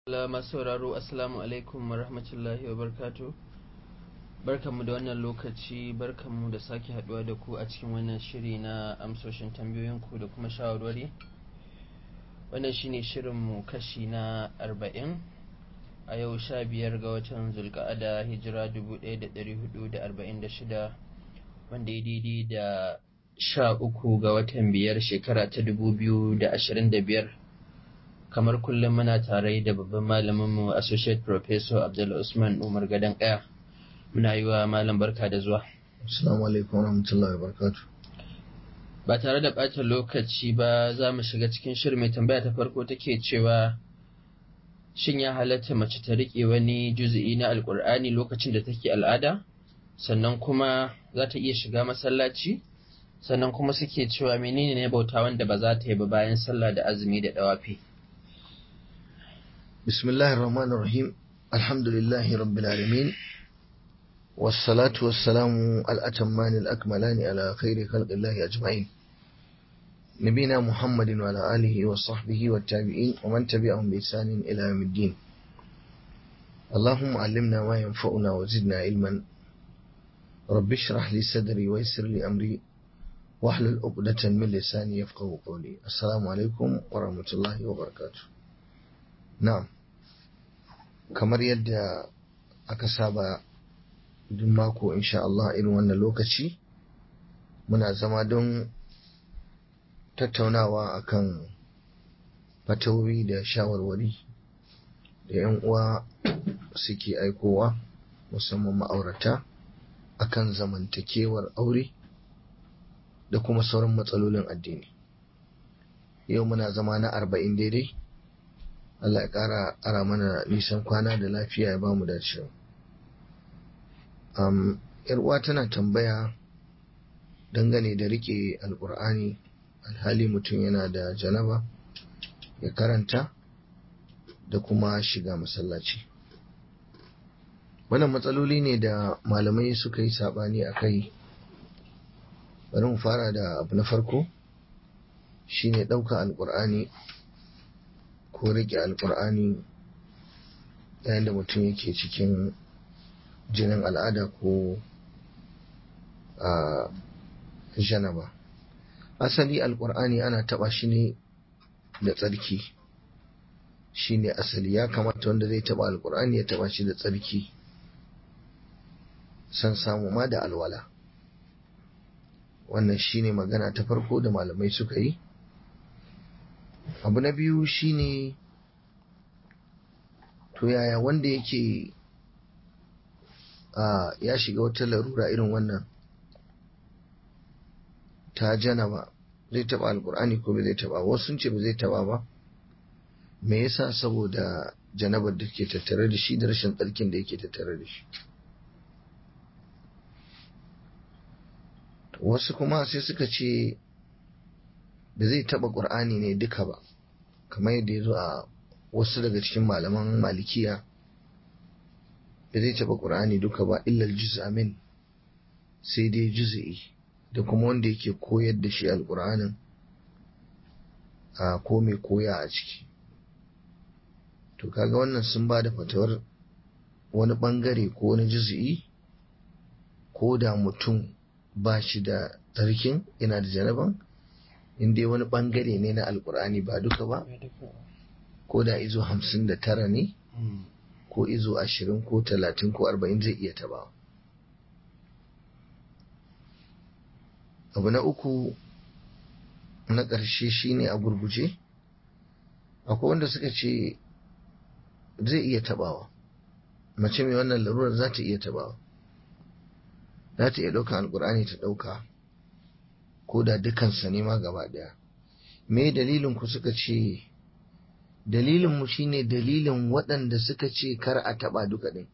masu sauraro assalamu alaikum wa rahmatullahi wa barkatu barkanmu da wannan lokaci barkanmu da sake haduwa da ku a cikin wannan shiri na amsoshin tambayoyinku da kuma shawarwari wannan shine shirinmu kashi na arba'in a yau sha biyar ga watan zulka'ada hijira dubu ɗaya da ɗari hudu da arba'in da shida wanda ya daidai da sha uku ga watan biyar shekara ta dubu biyu da ashirin da biyar kamar kullum muna tare da babban malaminmu associate professor abdul usman umar gadon kaya muna yi wa malam barka da zuwa assalamu alaikum warahmatullahi wabarakatuh ba tare da ɓata lokaci ba za mu shiga cikin shirin mai tambaya ta farko take cewa shin ya halatta mace ta riƙe wani juzu'i na alƙur'ani lokacin da take al'ada sannan kuma za ta iya shiga masallaci sannan kuma suke cewa menene ne bauta wanda ba za ta yi ba bayan sallah da azumi da dawafi بسم الله الرحمن الرحيم الحمد لله رب العالمين والصلاة والسلام الأتمان الأكملان على خير خلق الله أجمعين نبينا محمد وعلى آله وصحبه والتابعين ومن تبعهم بإحسان إلى يوم الدين اللهم علمنا ما ينفعنا وزدنا علما رب اشرح لي صدري ويسر لي أمري واحلل عقدة من لساني يفقه قولي السلام عليكم ورحمة الله وبركاته Na'am, kamar yadda aka saba duk mako insha Allah irin wannan lokaci muna zama don tattaunawa akan fatawoyi da shawarwari da 'yan uwa suke aikowa musamman ma'aurata akan zamantakewar aure da kuma sauran matsalolin addini. Yau muna zama na arba'in daidai. Allah ya ƙara ara mana nisan kwana da lafiya ya bamu dacewa. Um, uwa tana tambaya dangane da rike alkur'ani alhali mutum yana da janaba ya karanta da kuma shiga masallaci. Wannan matsaloli ne da malamai suka yi saɓani a kai. Bari mu fara da abu na farko shine ɗauka alkur'ani ko rike alkur'ani yayin da mutum yake cikin jinin al'ada ko a janaba asali alkur'ani ana taba shi ne da tsarki shi ne asali ya kamata wanda zai taba alkur'ani ya taba shi da tsarki san samu ma da alwala wannan shi ne magana ta farko da malamai suka yi abu na biyu shine to yaya wanda yake a ya shiga wata larura irin wannan ta janaba zai taba alkur'ani ko bai zai taba wasu sun ce ba zai taba ba me yasa saboda janabar da ke tattare da shi da rashin tsarkin da yake tattare da shi wasu kuma sai suka ce da zai taba ƙur'ani ne duka ba kamar yadda ya zo a wasu daga cikin malaman malikiya da zai taba ƙur'ani duka ba illal juz'amin sai dai juz'i da kuma wanda yake koyar da shi alƙur'anin a ko mai koya a ciki to kaga wannan sun ba da fatawar wani ɓangare ko wani juz'i ko da mutum ba shi da tsarkin yana da janaban in dai wani bangare ne na alkur'ani ba duka ba ko da izo hamsin da tara ne ko izo ashirin ko talatin ko arba'in zai iya taba abu na uku na ƙarshe shine a gurguje akwai wanda suka ce zai iya tabawa mace mai wannan larurar za ta iya tabawa za ta iya ɗauka alkur'ani ta ɗauka ko da dukansa ne ma gaba ɗaya me dalilin ku suka ce dalilin mu shine dalilin waɗanda suka ce kar a taɓa duka ɗin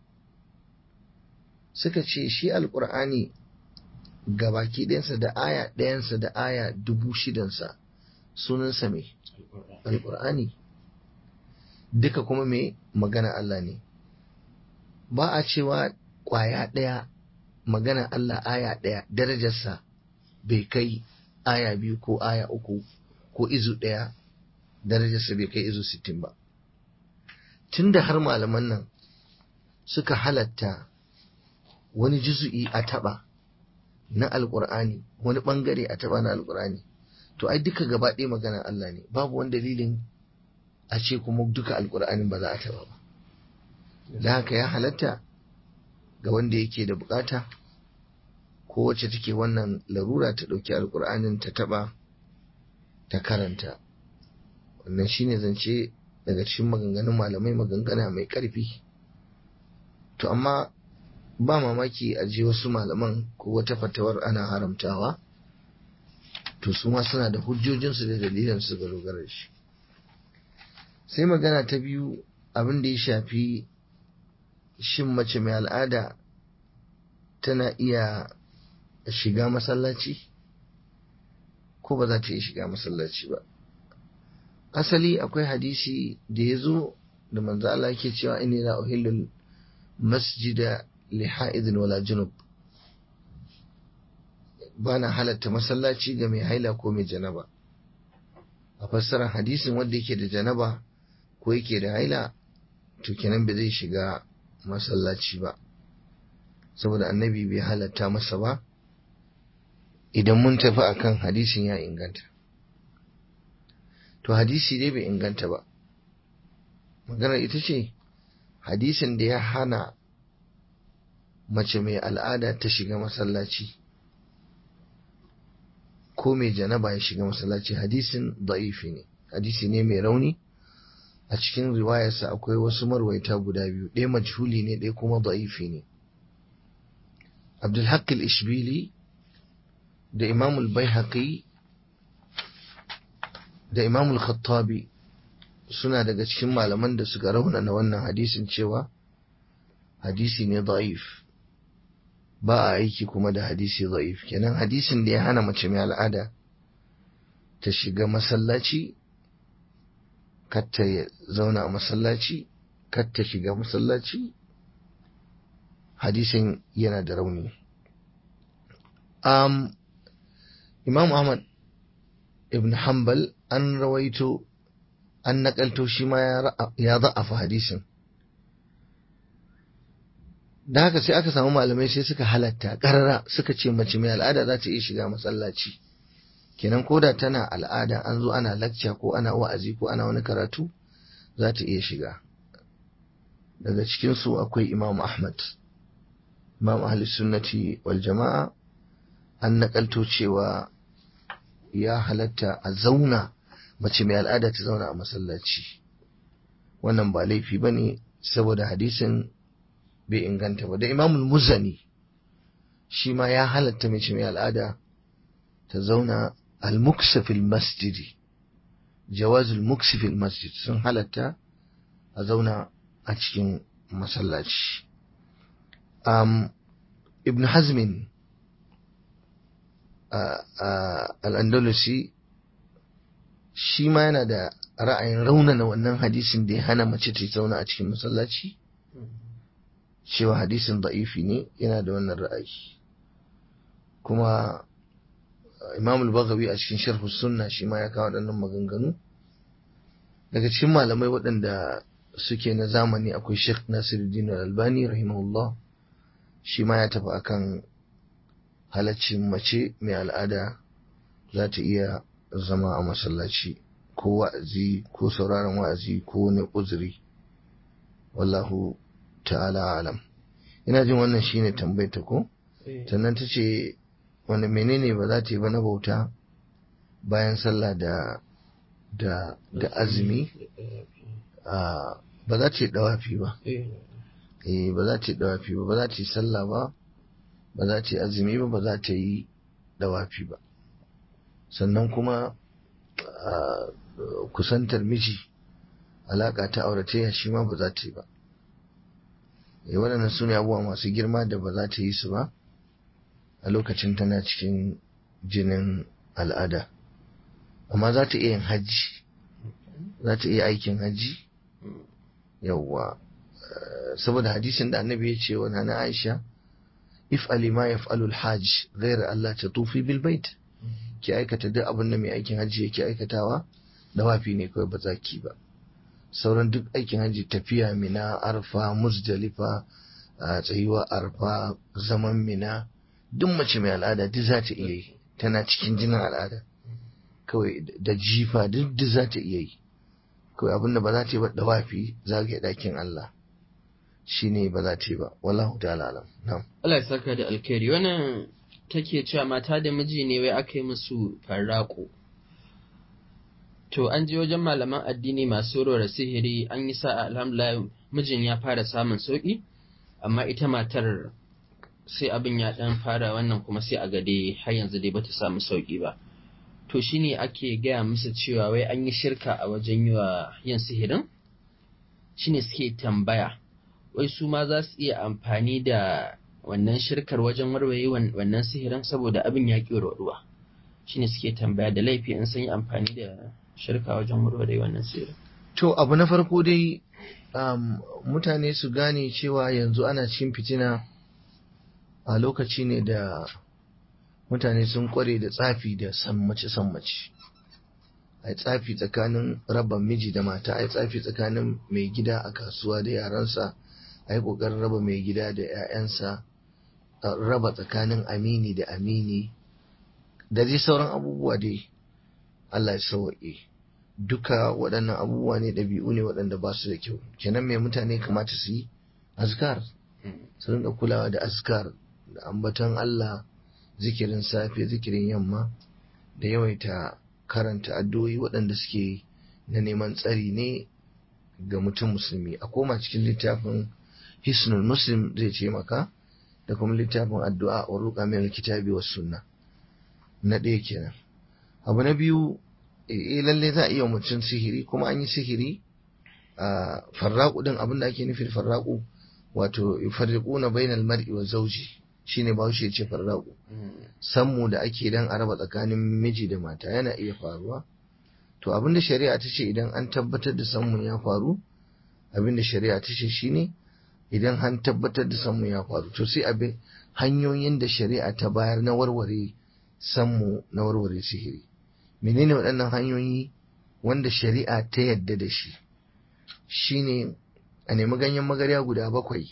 suka ce shi alƙur'ani gabaki ɗayansa da aya ɗayansa da aya dubu shidansa sunansa me alƙur'ani duka kuma me magana Allah ne ba a cewa ƙwaya ɗaya magana Allah aya ɗaya darajarsa bai kai aya biyu ko aya uku ko izu ɗaya darajarsa bai kai izu sittin ba tunda har malaman nan suka halatta wani juzu'i a taba na alkur'ani wani bangare a taba na alkur'ani to ai duka gaba ɗaya maganar Allah ne babu wani dalilin a ce kuma duka alkur'anin ba za a taba ba da haka ya halatta ga wanda yake da bukata ko wacce take wannan larura ta ɗauki alkur'anin ta taba ta karanta wannan shine zance daga cikin maganganun malamai magangana mai ƙarfi to amma ba mamaki a je wasu malaman ko wata fatawar ana haramtawa to su ma suna da hujjojinsu da dalilansu ga dogara shi sai magana ta biyu abin da ya shafi shin mace mai al'ada tana iya shiga masallaci ko ba za ta iya shiga masallaci ba asali akwai hadisi da ya zo da manzo Allah yake cewa inni la uhillul masjida li ha'idin wala junub bana halatta masallaci ga mai haila ko mai janaba a fassarar hadisin wanda yake da janaba ko yake da haila to kenan bai zai shiga masallaci ba saboda annabi bai halatta masa ba idan mun tafi akan hadisin ya inganta to hadisi dai bai inganta ba maganar ita ce hadisin da ya hana mace mai al'ada ta shiga masallaci ko mai janaba ya shiga masallaci hadisin da'ifi ne hadisi ne mai rauni a cikin riwayarsa akwai wasu marwaita guda biyu ɗaya majhuli ne ɗaya kuma da'ifi ne abdulhaq al-ishbili da imamul baihaqi da imamul khattabi suna daga cikin malaman da suka raunana wannan hadisin cewa hadisi ne da'if ba a aiki kuma da hadisi da'if kenan hadisin da ya hana mace mai al'ada ta shiga masallaci katta ya zauna a masallaci katta shiga masallaci hadisin yana da rauni um, imam ahmad ibn hanbal an rawaito an nakalto shi ma ya za'afa hadisin da haka sai aka samu malamai sai suka halatta ƙarara suka ce mace mai al'ada za ta iya shiga masallaci kenan koda tana al'ada an zo ana lakca ko ana wa'azi ko ana wani karatu za ta iya shiga daga cikinsu akwai imam ahmad imam ahli sunnati wal jama'a an nakalto cewa ya halatta a zauna mace mai al'ada ta zauna a masallaci wannan ba laifi ba ne saboda hadisin bai inganta ba da imamul muzani shi ma ya halatta mace mai al'ada ta zauna al-muksafil masjidi jawazul muksafil masjid sun halatta a zauna a cikin masallaci um, ibn hazmin al'andalusi shi ma yana da ra'ayin raunana wannan hadisin da ya hana mace ta zauna a cikin masallaci cewa hadisin da'ifi ne yana da wannan ra'ayi kuma imam al-baghawi a cikin sharh sunna shi ma ya kawo waɗannan maganganu daga cikin malamai waɗanda suke na zamani akwai Sheikh Nasiruddin Al-Albani rahimahullah shi ma ya tafi akan halaccin mace mai al'ada za ta iya zama a masallaci ko wa'azi ko sauraron wa'azi ko wani uzuri wallahu ta'ala alam ina jin wannan shine tambayta ko sannan ta ce wani menene ba za ta yi ba na bauta bayan sallah da da da azumi ba za ta yi dawafi ba eh ba za ta yi dawafi ba ba za ta yi sallah ba ba za ta yi azumi ba ba za ta yi dawafi ba sannan kuma kusantar miji alaka ta auratayya shi ma ba za ta yi ba eh waɗannan su ne abubuwa masu girma da ba za ta yi su ba a lokacin tana cikin jinin al'ada amma za ta iya yin hajji za ta iya aikin hajji yawwa saboda hadisin da annabi ya ce wa na aisha if alima ya fa'alul hajj gaira Allah ta tufi bil bait ki aikata duk abin da mai aikin hajji yake aikatawa da wafi ne kawai ba za ki ba sauran duk aikin hajji tafiya mina arfa musdalifa a tsayuwa arfa zaman mina duk mace mai al'ada duk za ta iya yi tana cikin jinin al'ada kawai da jifa duk duk za ta iya yi kawai abinda ba za ta yi ba dawafi zagaye ɗakin Allah shine ba za ta yi ba wallahu ta'ala alam na'am Allah ya saka da alkhairi wannan take cewa mata da miji ne wai aka yi musu farrako to an je wajen malaman addini masu rora sihiri an yi sa'a alhamdulillah mijin ya fara samun sauki amma ita matar sai abin ya dan fara wannan kuma sai a gade har yanzu dai bata samu sauki ba to shine ake gaya musu cewa wai an yi shirka a wajen yi wa yin sihirin shine suke tambaya wai su ma za su iya amfani da wannan shirkar wajen warware wannan sihirin saboda abin ya ƙi ruwa shine suke tambaya da laifi in sun yi amfani da shirka wajen warware wannan sihirin to abu na farko dai um, mutane su gane cewa yanzu ana cikin fitina a lokaci ne da mutane sun kware da tsafi da sammace-sammace a tsafi tsakanin raba miji da mata a tsafi tsakanin mai gida a kasuwa da yaransa a yi ƙoƙarin raba mai gida da 'ya'yansa raba tsakanin amini da amini da dai sauran abubuwa dai Allah ya sauwaƙe duka waɗannan abubuwa ne ɗabi'u ne waɗanda ba su da kyau kenan mai mutane kamata su yi azkar su rinka kulawa da azkar da ambaton Allah zikirin safe zikirin yamma da yawaita karanta addu'o'i waɗanda suke na neman tsari ne ga mutum musulmi a koma cikin littafin hisnul muslim zai ce maka da kuma littafin addu'a wa ruqa min kitabi was sunna na ɗaya kenan abu na biyu eh lalle za a iya mutum sihiri kuma an yi sihiri a farraƙu din abin da ake nufi farraƙu wato yufarriquna bainal mar'i wa zawji shine bahaushe ya ce farraƙu sammu da ake dan a raba tsakanin miji da mata yana iya faruwa to abin da shari'a ta ce idan an tabbatar da sammun ya faru abin da shari'a ta ce shine idan an tabbatar da sammu ya faru to sai abin hanyoyin da shari'a ta bayar na warware sammu na warware sihiri menene waɗannan hanyoyi wanda shari'a ta yadda da shi shine a nemi ganyen magarya guda bakwai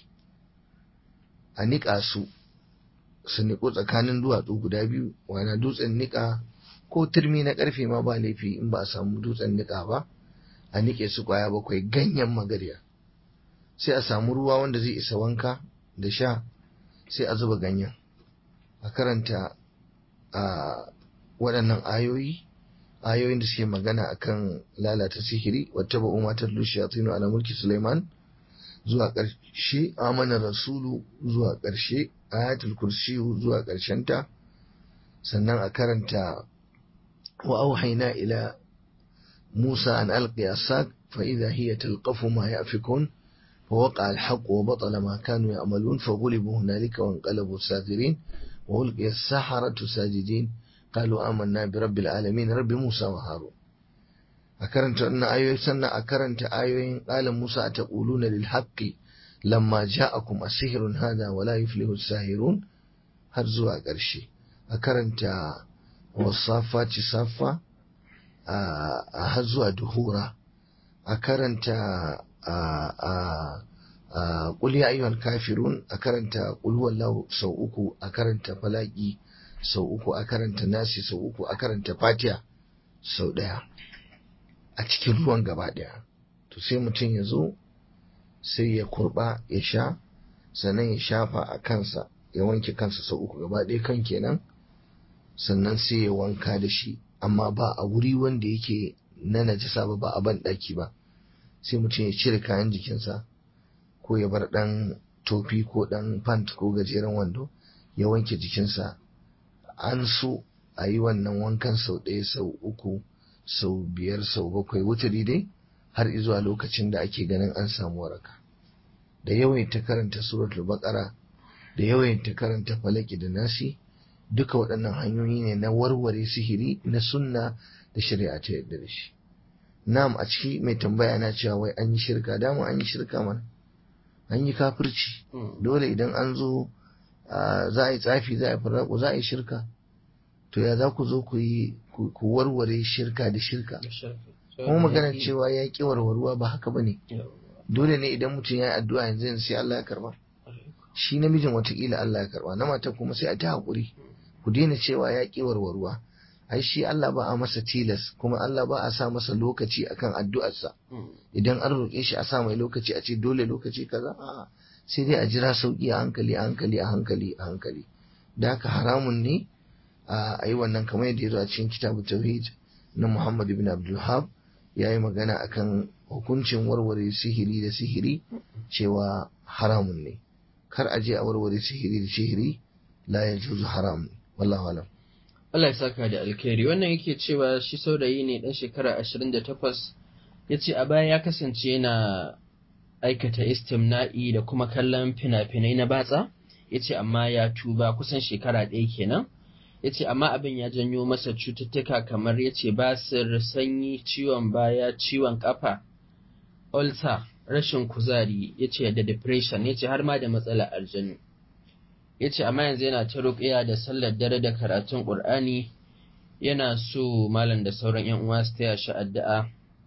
a niƙa su su niƙo tsakanin duwatsu guda biyu wana dutsen niƙa ko turmi na ƙarfe ma ba laifi in ba a samu dutsen niƙa ba a niƙe su ƙwaya bakwai ganyen magarya sai a samu ruwa wanda zai isa wanka da sha sai a zuba ganyen a karanta a waɗannan ayoyi ayoyin da suke magana akan lalata sihiri wata ba umar tallu shayatinu ala mulki suleiman zuwa ƙarshe amana rasulu zuwa ƙarshe ayatul kursiyu zuwa ta sannan a karanta wa auhaina ila musa an alqi asak fa idha hiya talqafu ma yafikun فوقع الحق وبطل ما كانوا يعملون فغلبوا هنالك وانقلبوا ساغرين وألقي السحرة ساجدين قالوا آمنا برب العالمين رب موسى وهارون أكرنت أن آيوين سنة أكرنت آيوين قال موسى أتقولون للحق لما جاءكم السحر هذا ولا يفلح الساهرون هرزوا قرشي أكرنت والصافات صافة هرزوا دهورا أكرنت قل يا أيها الكافرون أكرنت قل هو الله سوءكو أكرنت فلاقي sau uku a karanta nasi sau uku a karanta fatiya sau ɗaya a cikin ruwan gaba ɗaya to sai mutum ya zo sai ya kurba ya sha sannan ya shafa a kansa ya wanke kansa sau uku gaba ɗaya kan kenan sannan sai ya wanka da shi amma ba a wuri wanda yake na najasa ba ba a ban ɗaki ba sai mutum ya cire kayan jikinsa ko ya bar ɗan tofi ko ɗan pant ko gajeren wando ya wanke jikinsa an so a yi wannan wankan sau ɗaya sau uku sau biyar sau bakwai wuturi dai har izuwa lokacin da ake ganin an samu waraka da yawaita karanta suratul baqara da yawaita karanta falaki da nasi duka waɗannan hanyoyi ne na warware sihiri na sunna da shari'a ta yadda da shi na'am a ciki mai tambaya na cewa wai an yi shirka dama an yi shirka mana an yi kafirci dole idan an zo za a yi tsafi za a yi farraƙo za a yi shirka to ya za ku zo ku yi ku warware shirka da shirka kuma magana cewa ya ƙi warwarwa ba haka ba ne Yawwa. dole ne idan mutum ya yi addu'a yanzu yanzu sai Allah ya karba shi namijin watakila Allah ya karba na mata kuma sai a ta haƙuri ku daina cewa ya ƙi warwarwa ai shi Allah ba a masa tilas kuma Allah ba a sa masa lokaci akan addu'arsa Mm. idan an roƙe shi a sa mai lokaci a ce dole lokaci kaza a'a sai dai a jira sauki a hankali a hankali a hankali a hankali da haka haramun ne a yi wannan kamar yadda ya zo a cikin kitabu tauhid na Muhammad ibn Abdul Wahhab ya yi magana akan hukuncin warware sihiri da sihiri cewa haramun ne kar a je a warware sihiri da sihiri la yajuzu haram wallahu alam Allah ya saka da alkhairi wannan yake cewa shi saurayi ne dan shekara 28 yace a baya ya kasance yana aikata istimna'i da kuma kallon fina-finai na batsa yace amma ya tuba kusan shekara ɗaya kenan yace amma abin ya janyo masa cututtuka kamar yace basir sanyi ciwon baya ciwon kafa ulcer rashin kuzari yace da depression yace har ma da matsalar aljanu ya ce amma yanzu yana ta ruƙiya da sallar dare da karatun ƙur'ani yana so malam da sauran yan uwa su taya shi addu'a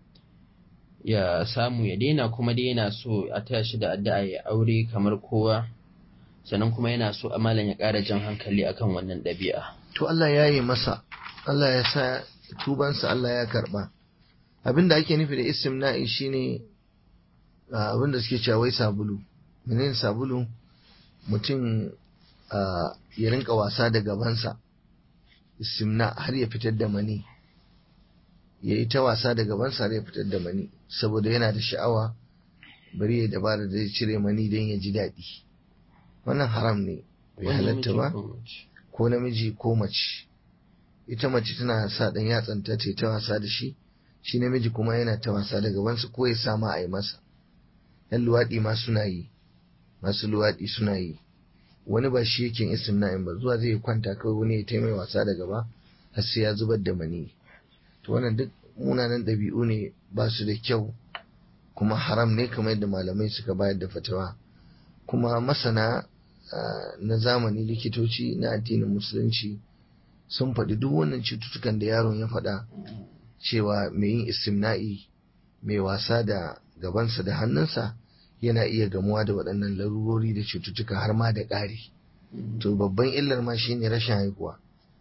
ya samu ya daina kuma dai yana so a taya shi da addu'a ya aure kamar kowa sannan kuma yana so a malam ya ƙara jan hankali akan wannan ɗabi'a to Allah ya yi masa Allah ya sa tubansa Allah ya karba abin da ake nufi da istimna'i shine ah, abin da suke cewa wai sabulu menene sabulu mutum ah, ya rinka wasa da gabansa istimna har ya fitar da mani ya yi ta wasa da gabansa har ya fitar da mani saboda yana da sha'awa bari ya dabara da zai cire mani don ya ji daɗi wannan haram ne bai halatta ba ko namiji ko mace ita mace tana sa ɗan yatsanta ta ta wasa da shi shi namiji kuma yana ta wasa da gabansa ko ya sama a yi masa yan luwaɗi ma suna yi masu luwaɗi suna yi wani ba shi yake istimna'in ba zuwa zai kwanta kawai wani ya taimai wasa da gaba har sai ya zubar da mani to wannan duk munanan ɗabi'u ne ba su da kyau kuma haram ne kamar yadda malamai suka bayar da fatawa kuma masana ah, na zamani likitoci na addinin musulunci sun faɗi duk wannan cututtukan da yaron ya faɗa cewa mai yin istimna'i mai wasa da gabansa da hannunsa yana iya gamuwa da waɗannan larurori da cututtuka har ma da ƙari to babban illar ma shine rashin haihuwa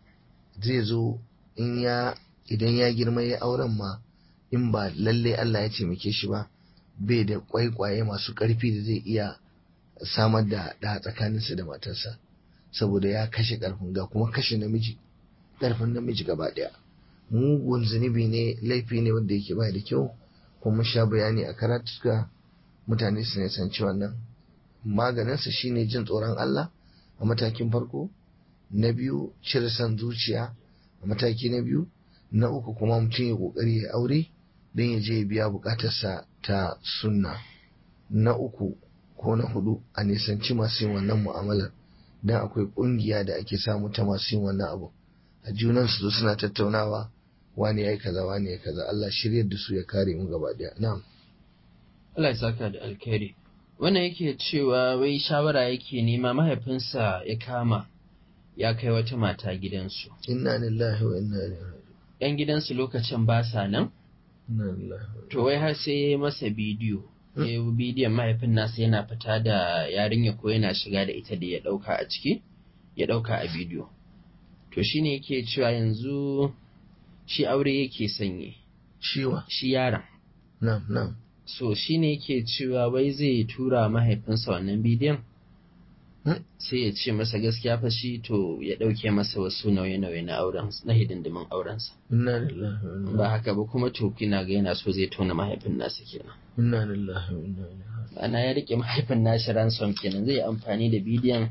zai zo in ya idan ya girma ya auren ma in ba lalle Allah ya taimake shi ba bai da kwaikwaye masu ƙarfi da zai iya samar da ɗa tsakaninsa da matarsa saboda ya kashe ƙarfin ga kuma kashe namiji ƙarfin namiji gaba ɗaya mugun zunubi ne laifi ne wanda yake bai da kyau kuma sha bayani a karatuka mutane su nisanci wannan maganinsa shine jin tsoron Allah a matakin farko na biyu cire son zuciya a mataki na biyu na uku kuma mutum ya kokari ya aure don ya je ya biya bukatarsa ta sunna na uku ko na hudu a nisanci masu yin wannan mu'amalar don akwai kungiya da ake samu ta masu yin wannan abu a junan su suna tattaunawa wani ya yi kaza wani ya kaza Allah shiryar da su ya kare mu gaba daya na'am Allah ya saka da alkhairi wannan yake cewa wai shawara yake nema mahaifinsa ya kama ya kai wata mata gidansu inna lillahi wa inna ilaihi raji'un yan gidansu lokacin ba sa nan inna lillahi wa to wai har sai ya yi masa bidiyo ya yi bidiyon mahaifin nasa yana fita da yarinya ko yana shiga da ita da ya ɗauka a ciki ya ɗauka a bidiyo to shine yake cewa yanzu shi aure yake sanye ciwa shi yaron na'am na'am so shine yake cewa wai zai tura mahaifinsa wannan bidiyon Hmm? sai ya ce masa gaskiya fa shi to ya ɗauke masa wasu nauye-nauye na auren na hidindimin aurensa inna lillahi wa inna ba haka ba kuma to kina ga yana so zai tona mahaifin nasa kenan inna lillahi wa inna ilaihi raji'un ana ya rike mahaifin nashi ransom kenan zai yi amfani da bidiyon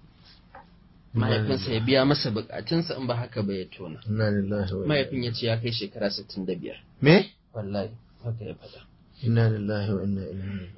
mahaifinsa ya biya masa bukatunsa in ba haka ba ya tona inna lillahi wa inna mahaifin ya ce ya kai shekara 65 me wallahi haka ya faɗa inna lillahi wa inna ilaihi raji'un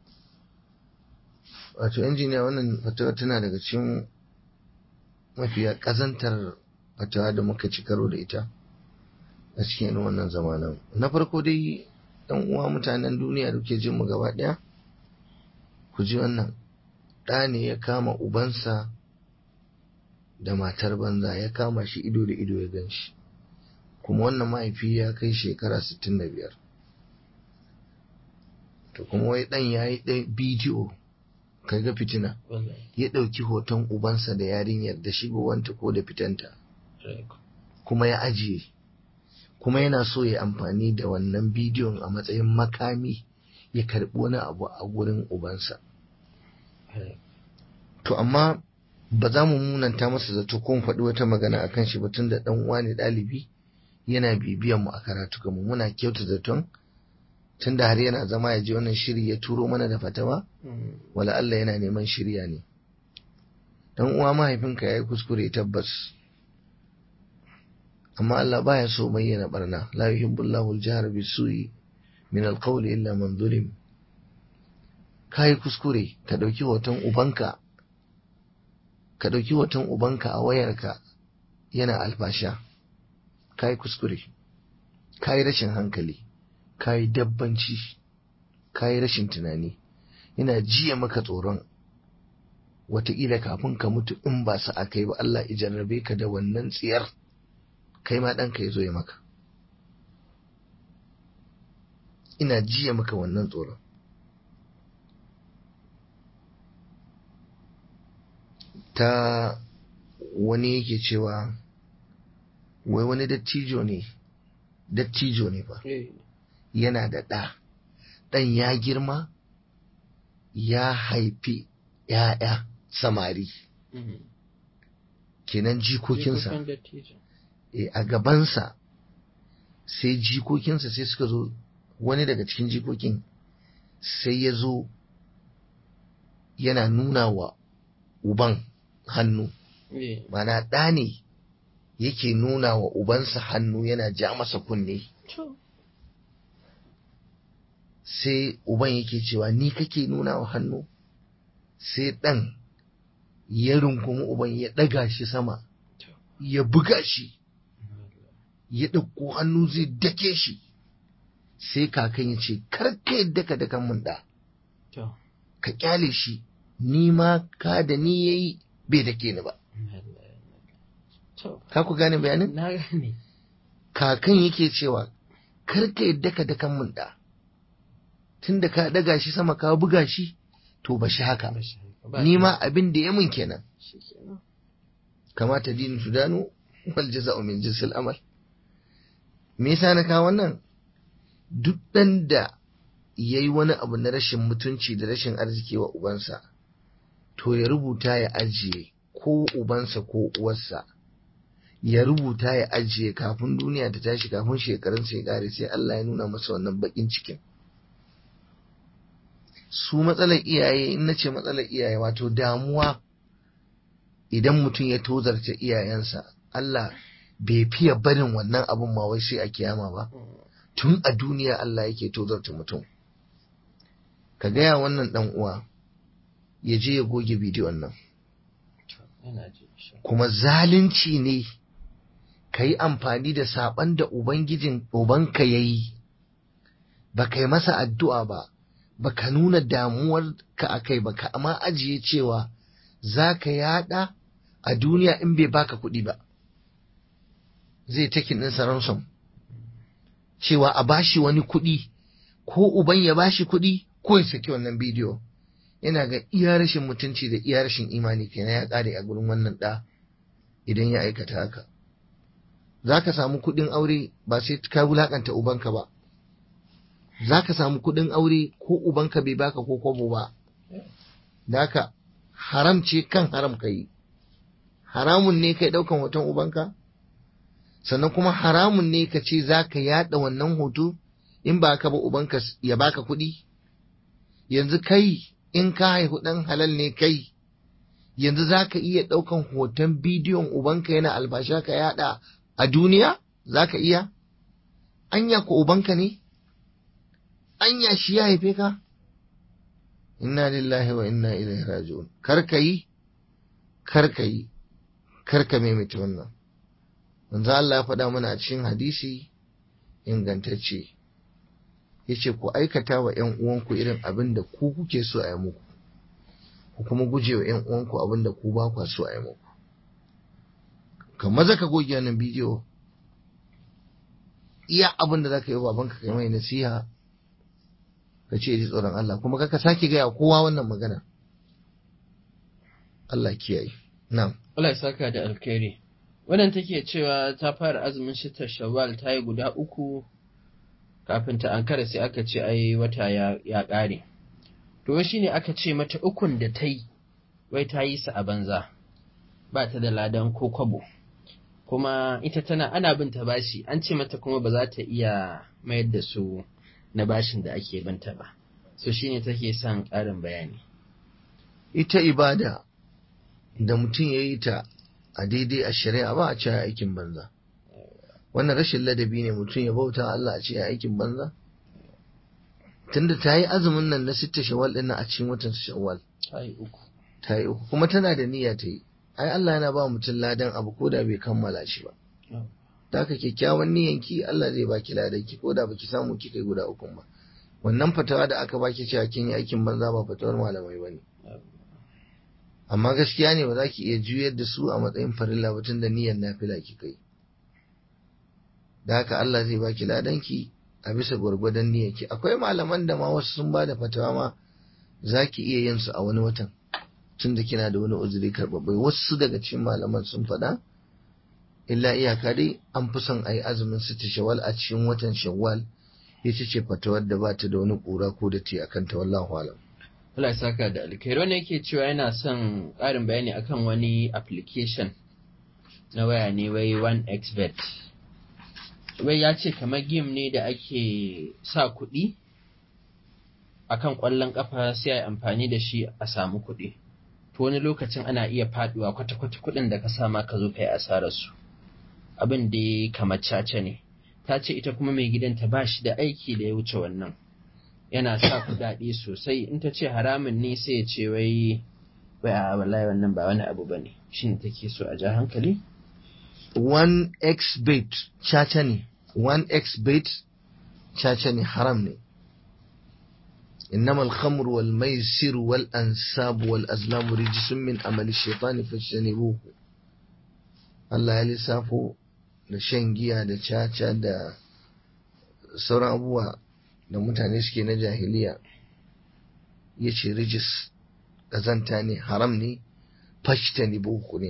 wato injiniya wannan fatawa tana daga cikin mafiya kazantar fatawa da muka ci karo da ita a cikin irin wannan zamanin na farko dai ɗan uwa mutanen duniya da ke jin mu gaba ɗaya ku ji wannan ɗa ne ya kama ubansa da matar banza ya kama shi ido da ido ya gan shi kuma wannan mahaifi ya kai shekara 65 to kuma wai dan ya yi bidiyo kai ga fitina wallahi ya ɗauki hoton ubansa da yarinyar da shigowanta ko da fitanta kuma ya ajiye kuma yana so ya amfani da wannan bidiyon a matsayin makami ya karɓi wani abu a gurin ubansa to amma ba za mu munanta masa zato ko mu faɗi wata magana a kan shi ba tun da ɗan uwa ne ɗalibi yana bibiyan mu a karatu mu muna kyauta zaton tun da har yana zama ya ji wannan shiri ya turo mana da fatawa wala Allah yana neman shirya ne dan uwa mahaifinka ya yi kuskure tabbas amma Allah baya so bayyana barna la yuhibbullahu al-jahra bisu'i min al-qawli illa man zulim kai kuskure ka dauki hoton ubanka ka dauki hoton ubanka a wayarka yana alfasha kai kuskure kai rashin hankali kai dabbanci kai rashin tunani ina jiya maka tsoron wataƙila kafin ka mutu in ba sa aka yi ba Allah ya jarrabe ka da wannan tsiyar kai ma ɗanka ya zo ya maka ina jiya maka wannan tsoron ta wani yake cewa wai wani dattijo ne dattijo ne ba yana da ɗa ɗan ya girma ya haifi ‘ya'ya samari kenan jikokinsa e, a gabansa sai jikokinsa sai suka zo wani daga cikin jikokin sai ya zo yana nuna wa uban hannu mana ɗa ne yake nuna wa ubansa hannu yana ja masa kunne sai uban yake cewa ni kake nuna wa hannu sai ɗan ya rungumi uban ya ɗaga shi sama ya buga shi ya ɗauko hannu zai dake shi sai kakan ya ce karka yadda ka dakan mun ɗa ka kyale shi ni ma ka da ni yayi bai dake ni ba ka ku gane bayanin na gane kakan yake cewa karka yadda ka dakan mun ɗa tun da ka daga shi sama ka buga shi to ba shi haka ni ma abin da ya mun kenan kamata dinin tudanu wal jaza'u min jinsil amal me yasa na kawo wannan duk dan da yayi wani abu na rashin mutunci da rashin arziki wa ubansa to ya rubuta ya ajiye ko ubansa ko uwarsa ya rubuta ya ajiye kafin duniya ta tashi kafin shekarunsa ya kare sai Allah ya nuna masa wannan bakin cikin su matsalar iyaye in na ce matsalar iyaye wato damuwa idan mutum ya tozarta iyayensa Allah bai fiye barin wannan abun ma wai sai a kiyama ba tun a duniya Allah yake tozarta mutum ka gaya wannan dan uwa ya je ya goge bidiyon nan kuma zalunci ne ka yi amfani da saɓan da ubangijin ubanka ya yi ba ka yi masa addu'a ba baka nuna damuwar ka a kai baka amma ajiye cewa za ka yada a duniya in bai baka kuɗi ba zai takin ɗinsa ransom cewa a bashi wani kuɗi ko uban ya bashi kuɗi ko ya saki wannan bidiyo yana ga iya rashin mutunci da iya rashin imani kenan ya ƙare a gurin wannan ɗa idan ya aikata haka za ka samu kuɗin aure ba sai ka wulaƙanta ubanka ba za ka samu kuɗin aure ko ubanka bai baka ko kwabo ba da haka haram ce kan haram ka yi haramun ne kai ɗaukan hoton ubanka sannan kuma haramun ne ka ce za ka yaɗa wannan hoto in ba ka ba ubanka ya baka kuɗi yanzu kai in ka haihu ɗan halal ne kai yanzu za ka iya ɗaukan hoton bidiyon ubanka yana albasha ka yaɗa a duniya za ka iya anya ko ubanka ne anya shi ya haife ka inna lillahi wa inna ilaihi raji'un kar ka yi kar ka yi kar ka maimaita wannan manzo Allah ya faɗa mana a cikin hadisi ingantacce yace ku aikata wa ƴan uwanku irin abin da ku kuke so a yi muku ku kuma guje wa ƴan uwanku abin da ku ba ku so a yi muku ka maza ka goge wannan bidiyo iya abin da zaka yi wa babanka kai mai nasiha ka ce ji tsoron Allah kuma ka sake gaya kowa wannan magana Allah kiyaye na'am Allah ya saka da alkhairi wannan take cewa ta fara azumin shitar shawwal ta yi guda uku kafin ta ankara sai aka ce ai wata ya, ya ƙare to shi ne aka ce mata ukun da ta yi wai ta yi su a banza ba ta da ladan ko kwabo kuma ita tana ana bin ta bashi an ce mata kuma ba za ta iya mayar da su na bashin da ake binta ba so shine take son ƙarin bayani ita ibada da mutum ya yi ta a daidai a shari'a ba a ce aikin banza wannan rashin ladabi ne mutum ya bauta Allah a ce aikin banza tunda ta yi azumin nan na sitta shawwal din a cikin watan shawwal ta yi uku ta yi uku kuma tana da niyya ta yi ai Allah yana ba mutum ladan abu ko da bai kammala shi ba da haka kyakkyawan niyyanki Allah zai baki ladan ki ko da baki samu kika yi guda uku ba wannan fatawa da aka baki cewa kin yi aikin banza ba fatawar malamai bane amma gaskiya ne ba za ki iya juyar da su a matsayin farilla ba tun da niyyar nafila kika yi da haka Allah zai baki ladanki a bisa gwargwadon niyyarki akwai malaman da ma wasu sun ba da fatawa ma za ki iya yin su a wani watan tun da kina da wani uzuri karɓaɓɓe wasu daga cikin malaman sun faɗa illa iyaka dai an fi son a yi azumin sita shawwal a cikin watan shawwal ita ce fatawar da ba ta da wani ƙura ko da te akan ta wallahu alam Allah ya saka da alkhairi wannan yake cewa yana son ƙarin bayani akan wani application na waya ne wai 1xbet wai ya ce kamar game ne da ake sa kuɗi akan ƙwallon ƙafa sai a yi amfani da shi a samu kuɗi to wani lokacin ana iya faɗuwa kwata-kwata kuɗin da ka sama ka zo ka yi asarar su abin da ya kamar caca ne ta ce ita kuma mai gidanta ba shi da aiki da ya wuce wannan yana sa kuɗaɗe sosai in ta ce haramun ne sai ya ce wai wai a wallahi wannan ba wani abu bane shin take so a ja hankali 1x bet caca ne 1x bet caca ne haram ne إنما الخمر والميسر والأنساب والأزلام رجس من عمل الشيطان فاجتنبوه Allah ya lissafo da shan giya da caca da sauran abubuwa da mutane suke na jahiliya ya ce rijis ƙazanta ne haram ne fashta ne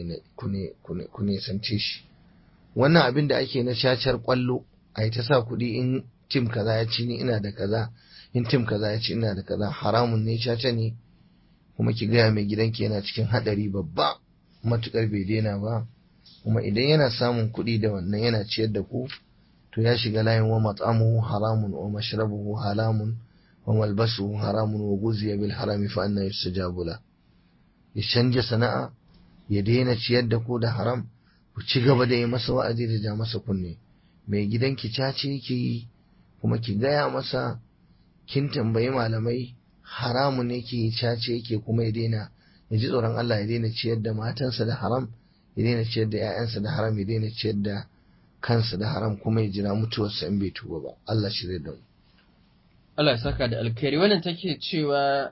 ku ne sance shi wannan abin da ake na cacar kwallo a yi ta sa kuɗi in tim kaza ya ci ni ina da kaza in tim kaza ya ci ina da kaza haramun ne caca ne kuma ki gaya mai gidanki yana cikin haɗari babba matukar bai daina ba kuma idan yana samun kuɗi da wannan yana ciyar da ku to ya shiga layin wa mat'amuhu haramun wa mashrabuhu haramun wa malbasuhu haramun wa guziya bil harami fa anna yustajabu la ya canja sana'a ya daina ciyar da ku da haram ku ci gaba da yi masa wa'azi da ja masa kunne mai gidanki cace yake yi kuma ki gaya masa kin tambayi malamai haramun yake yi cace yake kuma ya daina ya ji tsoron Allah ya daina ciyar da matansa da haram ya daina ciyar da 'ya'yansa da haram ya daina ciyar da kansa da haram kuma ya jira mutuwarsa in bai tuba ba Allah shi zai damu Allah ya saka da alkhairi wannan take cewa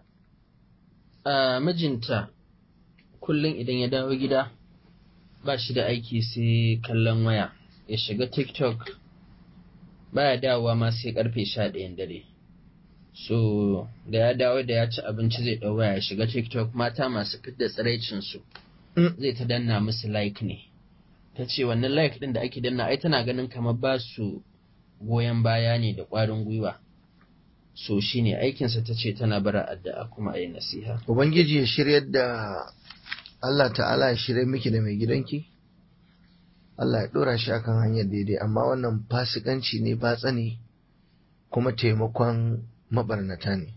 a mijinta kullum idan ya dawo gida ba shi da aiki sai kallon waya ya shiga tiktok baya dawowa ma sai karfe sha ɗayan dare so da ya dawo da ya ci abinci zai ɗau waya ya shiga tiktok mata masu fidda tsiraicinsu zai ta danna musu like ne ta ce wannan like ɗin da ake danna ai tana ganin kamar ba su goyon baya ne da ƙwarin gwiwa so shi ne aikinsa ta ce tana bara addu'a kuma a yi nasiha ubangiji ya shiryar da Allah ta'ala ya shirya miki da mai gidanki Allah ya ɗora shi akan hanyar daidai amma wannan fasikanci ne batsa ne kuma taimakon mabarnata ne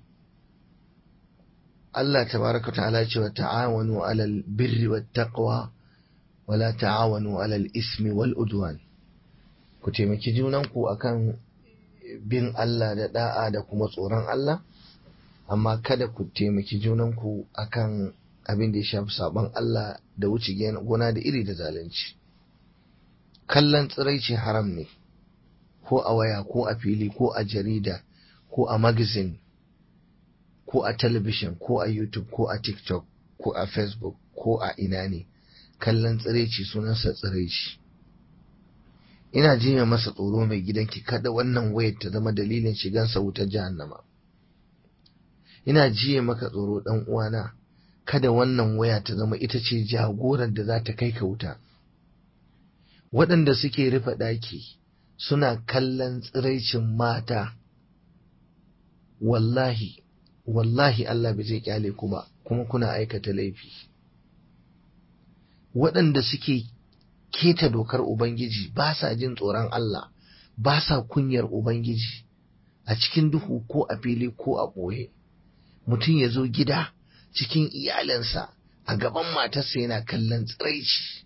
Allah tabaraka ta'ala ya ce wa ta'awanu alal birri wat taqwa wala ta'awanu alal ismi wal udwan ku taimaki junanku akan bin Allah da da'a da kuma tsoron Allah amma kada ku taimaki junanku akan abin da ya shafi sabon Allah da wuce gona da iri da zalunci kallon tsiraici haram ne ko a waya ko a fili ko a jarida ko a magazine ko a talabishin ko a youtube ko a tiktok ko a facebook ko a ina ne kallon tsiraici sunansa tsiraici ina jinya masa tsoro mai gidanki kada wannan wayar ta zama dalilin shigansa wutar jahannama ina jiye maka tsoro dan uwana kada wannan waya ta zama ita ce jagorar da za ta kai ka wuta waɗanda suke rufe ɗaki suna kallon tsiraicin mata wallahi wallahi Allah bai zai kyale ku ba kuma kuna aikata laifi waɗanda suke keta dokar Ubangiji ba sa jin tsoron Allah ba sa kunyar Ubangiji a cikin duhu ko a fili ko a ɓoye mutum ya zo gida cikin iyalinsa a gaban matarsa yana kallon tsiraici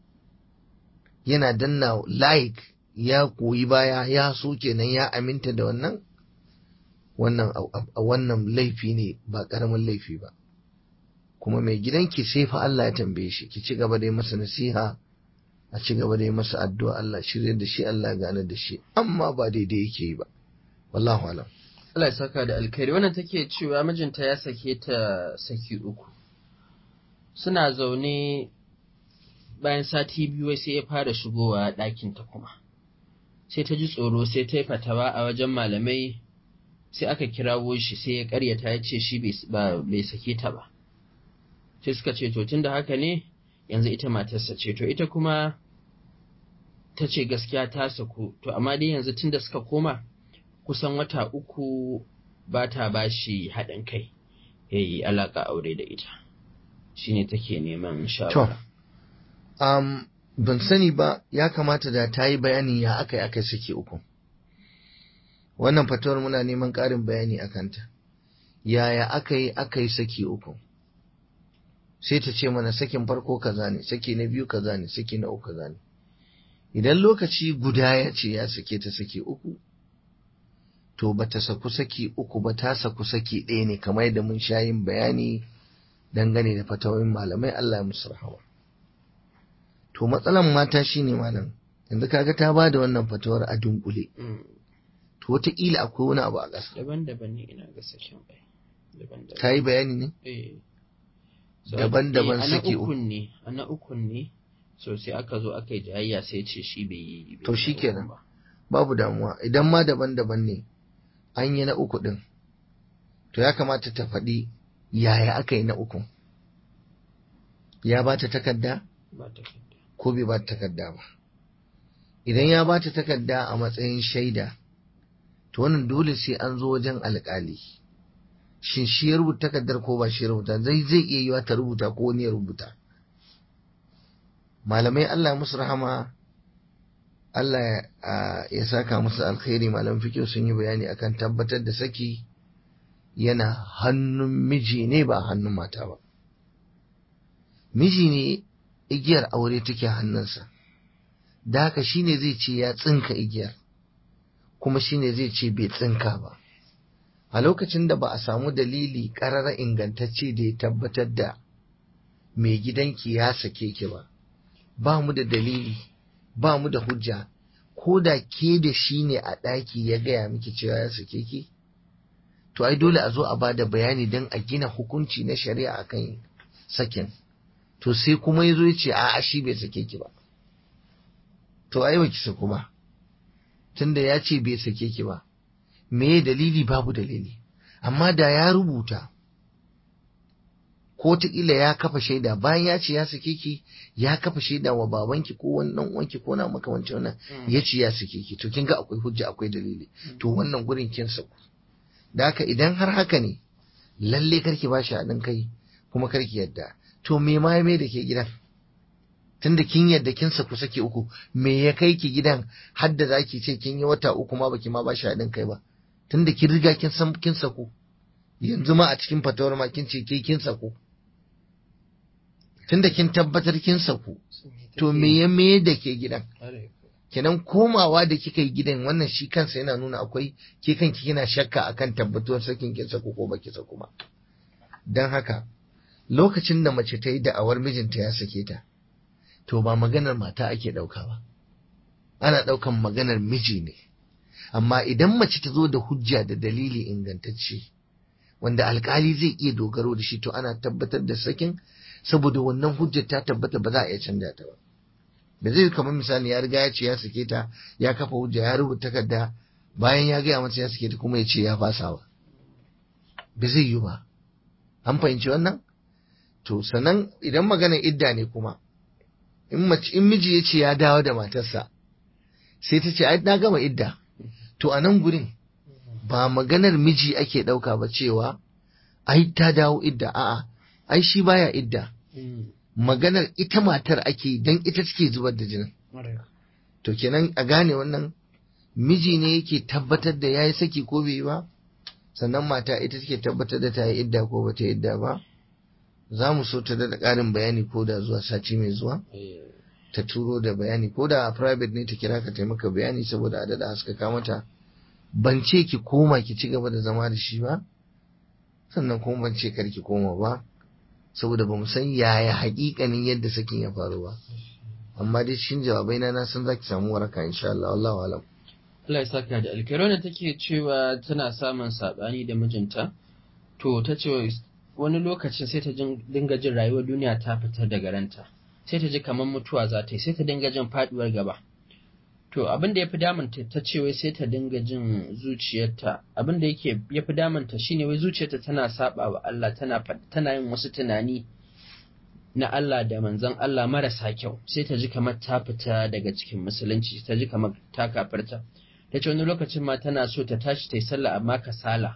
yana danna like ya koyi baya ya so kenan ya aminta da wannan wannan wannan laifi ne ba ƙaramin laifi ba kuma mai gidanki sai fa Allah ya tambaye shi ki ci gaba da yi masa nasiha a ci gaba da yi masa addu'a Allah shirye da shi Allah gane da shi amma ba daidai yake yi ba wallahu alam Allah ya saka da alkhairi wannan take cewa mijinta ya sake ta saki uku suna zaune bayan sati biyu sai ya fara shigowa ɗakin ta kuma sai ta ji tsoro sai ta yi fatawa a wajen malamai sai aka kirawo shi sai ya karyata ya ce shi bai sake ta ba sai suka ce to tunda haka ne yanzu ita matarsa ce to ita kuma ta ce gaskiya ta saku to amma dai yanzu tunda suka koma kusan wata uku ba ta ba shi haɗin kai ya yi alaƙa aure da ita shine take neman shawara um, ban sani ba ya kamata da ta yi bayanin ya aka yi aka yi sake uku wannan fatawar muna neman ƙarin bayani a kanta yaya aka yi aka yi saki uku sai ta ce mana sakin farko kaza ne saki na biyu kaza ne saki na uku kaza ne idan lokaci guda ya ce ya sake ta saki uku to ba ta saku saki uku ba ta saku saki ɗaya ne kamar yadda mun sha yin bayani dangane da fatawoyin malamai Allah ya musu rahama to matsalan mata shine malam yanzu kaga ta ba da wannan fatawar a dunkule to wataƙila akwai wani abu a ƙasa daban-daban ne ina ga sakin bai daban-daban ta yi bayani ne eh daban-daban saki uku ne ana ukun ne so sai aka zo aka yi jayayya sai ce shi bai yi To shikenan. babu damuwa idan ma daban-daban ne an yi na uku ɗin to ya kamata ta faɗi yaya aka yi na uku ya ba ta takarda ba ta kanta ko bai ba ta takarda ba idan ya ba ta takarda a matsayin shaida to wannan dole sai an zo wajen alƙali shin shi ya rubuta takardar ko ba shi ya rubuta zai zai iya yiwa ta rubuta ko wani ya rubuta malamai Allah musu rahama Allah ya saka musu alkhairi malam fikiyo sun yi bayani akan tabbatar da saki yana hannun miji ne ba hannun mata ba miji ne igiyar aure take hannunsa da haka shine zai ce ya tsinka igiyar kuma shine zai ce bai tsinka ba a lokacin da ba a samu dalili ƙarara ingantacce da ya tabbatar da mai gidanki ya sake ki ba ba mu da dalili ba mu da hujja ko da ke da shi ne a ɗaki ya gaya miki cewa ya sake ki to ai dole a zo a bada bayani don a gina hukunci na shari'a akan sakin to sai kuma ya zo ya ce a shi bai sake ki ba to ai ba ki saku ba tunda ya ce bai sake ki ba me dalili babu dalili amma da ya rubuta ko ila ya kafa shaida bayan ya ce ya sake ki ya kafa shaida wa babanki ko wani dan uwanki ko na makamancin wannan ya ce ya sake ki to kin ga akwai hujja akwai dalili to wannan gurin kin saku da haka idan har haka ne lalle karki ba shi haɗin kai kuma karki yadda to me ma ya mai da ke gidan tunda kin yadda kin saku sake uku me ya kai ki gidan har da zaki ce kin yi wata uku ma baki ma ba shi haɗin kai ba tunda kin riga kin san kin saku yanzu ma a cikin fatawar ma kin ce ke kin saku tunda kin tabbatar kin saku to me ya me da ke gidan kenan komawa da kika yi gidan wannan shi kansa yana nuna akwai ke kanki kina shakka akan tabbatuwar sakin kin saku ko baki saku ba dan haka lokacin da mace ta yi da'awar mijinta ya sake ta to ba maganar mata ake ɗauka ba ana ɗaukan maganar miji ne amma idan mace ta zo da hujja da dalili ingantacce wanda alkali zai iya dogaro da shi to ana tabbatar da sakin saboda wannan hujjar ta tabbata ba za a iya canja ta ba da zai kamar misali ya riga ya ce ya sake ta ya kafa hujja ya rubuta takarda bayan ya gaya mata ya sake ta kuma ya ce ya fasa ba ba zai yi ba an fahimci wannan to sannan idan maganar idda ne kuma in mace in miji ya ce ya dawo da matarsa sai ta ce ai na gama idda to a nan gurin ba maganar miji ake ɗauka ba cewa ai ta dawo idda a'a ai shi baya idda maganar ita matar ake dan ita take zubar da jinin to kenan a gane wannan miji ne yake tabbatar da yayi saki ko bai yi ba sannan mata ita take tabbatar da ta yi idda ko bata yi idda ba za mu so ta da ƙarin bayani ko da zuwa sati mai zuwa ta turo da bayani ko da a private ne ta kira ka taimaka bayani saboda a daɗa haskaka mata ban ce ki koma ki ci gaba da zama da shi ba sannan kuma ban ce kar ki koma ba saboda ba mu san yaya haƙiƙanin yadda sakin ya faru ba amma dai cikin jawabai na na san zaki samu waraka insha Allah wallahu alam Allah ya saka da alkhairi take cewa tana samun sabani da mijinta to ta ce wani lokacin sai ta dinga jin rayuwar duniya ta fitar daga ranta sai ta ji kamar mutuwa za ta yi sai ta dinga jin faduwar gaba to abin da ya fi damunta ta ce wai sai ta dinga jin zuciyarta abin da yake ya fi damunta shine wai zuciyarta tana saba wa Allah tana tana yin wasu tunani na Allah da manzon Allah marasa kyau sai ta ji kamar ta fita daga cikin musulunci ta ji kamar ta kafarta ta ce wani lokacin ma tana so ta tashi ta yi sallah amma kasala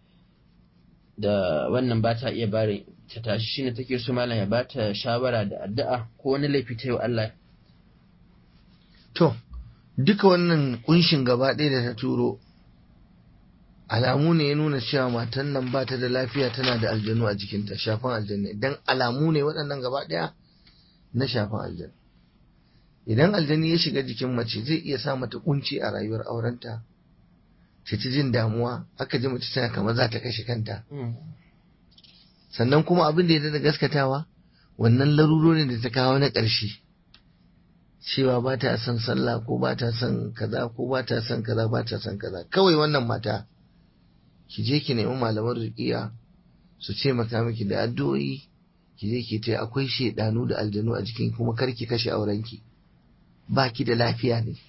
da wannan ba ta iya bare ta tashi shine take so malam ya bata shawara da addu'a ko wani laifi ta yi wa Allah to duka wannan kunshin gaba ɗaya da ta turo alamu ne ya nuna cewa matan nan ba ta da lafiya tana da aljanu a jikinta shafan aljanu idan alamu ne waɗannan gaba ɗaya na shafan aljanu idan aljani ya shiga jikin mace zai iya sa mata kunci a rayuwar aurenta ta ci jin damuwa aka ji mace tana kamar za ta kashe kanta sannan kuma abin da ya da gaskatawa wannan larurorin da ta kawo na ƙarshe cewa ba ta son sallah ko ba ta son kaza ko ba ta son kaza ba ta son kaza kawai wannan mata ki je ki nemi malaman ruqiya su ce maka miki da addu'o'i ki je ki ce akwai shedanu da aljanu a jikin kuma kar ki kashe aurenki ba ki da lafiya ne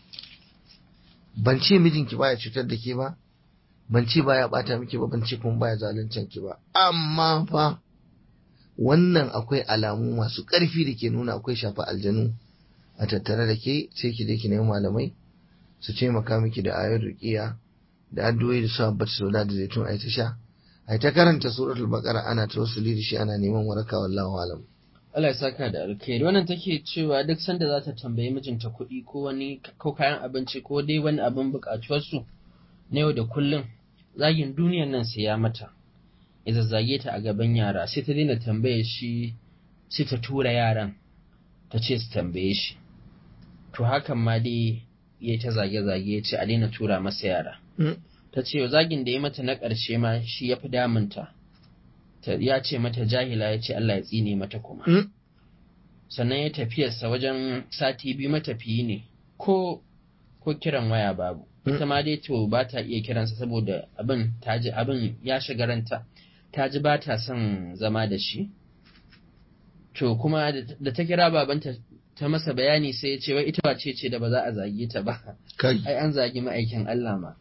ban ce mijinki baya cutar da ke ba ban ce baya bata miki ba ban ce kuma baya zaluncin ki ba amma fa wannan akwai alamu masu ƙarfi da ke nuna akwai shafa aljanu a tattare da ke sai ki je ki nemi malamai su taimaka miki da ayar ruqiya da addu'o'i da su abbata soda da zaitun ai ta sha ai ta karanta suratul baqara ana tawassuli da shi ana neman waraka wallahu alam Allah ya saka da alkhairi wannan take cewa duk sanda za ta tambayi mijinta kuɗi ko wani ko kayan abinci ko dai wani abin buƙatuwarsu na yau da kullum zagin duniyan nan sai ya mata ya zazzage ta a gaban yara sai ta daina tambaye shi sai ta tura yaran ta ce su tambaye shi to hakan ma dai ya ta zage-zage ya ce a daina tura masa yara ta ce zagin da ya mata na ƙarshe ma shi ya fi damunta ya ce mata jahila ya ce Allah ya tsine mata kuma sannan ya tafiyarsa wajen sati biyu matafiyi ne ko ko kiran waya babu ita ma dai to ba ta iya kiransa saboda abin ta ji abin ya shiga ranta ta ji ba ta son zama da shi to kuma da ta kira babanta ta masa bayani sai ya ce wai ita wace ce da ba za a zage ta ba ai an zagi ma'aikin Allah ma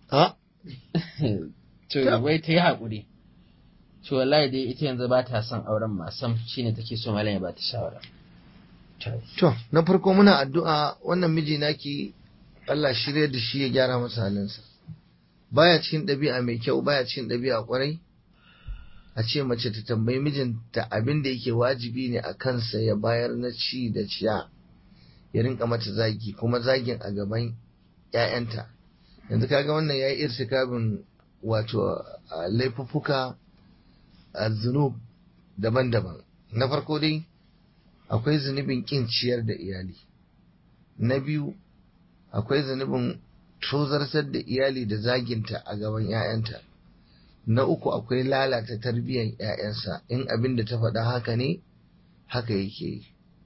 to wai ta yi haƙuri to wallahi dai ita yanzu ba ta son auren ma sam shine take so malam ya ba ta shawara to na farko muna addu'a wannan miji naki Allah shirya da shi ya gyara masa halinsa baya cikin ɗabi'a mai kyau baya cikin ɗabi'a kwarai a ce mace ta tambayi mijinta abin da yake wajibi ne a kansa ya bayar na ci da ciya ya rinka mata zagi kuma zagin a gaban ‘ya'yanta yanzu kaga wannan ya yi irtikabin wato laifuffuka a zunub daban-daban na farko dai akwai zunubin ƙin ciyar da iyali na biyu akwai zunubin tozartar da iyali da zaginta a gaban ‘ya'yanta na uku akwai lalata tarbiyyar ‘ya'yansa in abin da ta faɗa haka ne haka yake yi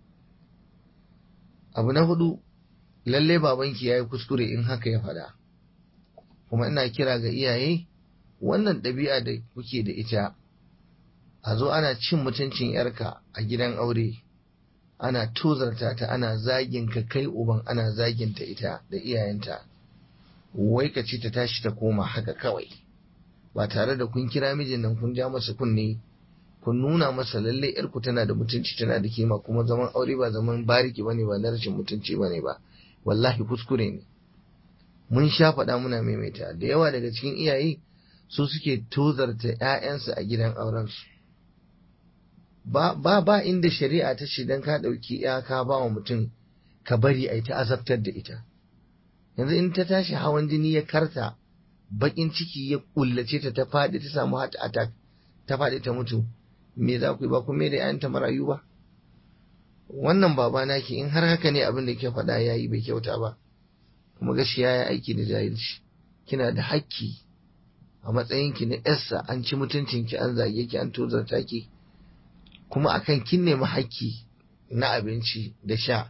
abu na hudu lalle babanki ya yi kuskure in haka ya faɗa kuma ina kira ga iyaye wannan ɗabi'a da kuke da ita a zo ana cin mutuncin yarka a gidan aure ana tozarta ta ana zagin ka kai uban ana zaginta ita da iyayenta wai ka ce ta tashi ta koma haka kawai ba tare da kun kira mijin nan kun ja masa kunne kun nuna masa lalle yarku tana da mutunci tana da kima kuma zaman aure ba zaman bariki bane ba na rashin mutunci bane ba wallahi kuskure ne mun sha faɗa muna maimaita da yawa daga cikin iyaye su suke tozarta 'ya'yansu a gidan aurensu ba ba ba inda shari'a ta ce dan ka ɗauki ya ka ba wa mutum ka bari a ta azabtar da ita yanzu in ta tashi hawan jini ya karta bakin ciki ya kullace ta ta faɗi ta samu heart attack ta faɗi ta mutu me za ku yi ba ku me da 'ya'yanta marayu ba wannan baba naki in har haka ne abin da ke faɗa ya yi bai kyauta ba kuma gaskiya ya aiki da jahilci kina da hakki a matsayinki na yarsa an ci mutuncinki an zage ki an tozarta ki kuma akan kin nemi hakki na abinci da sha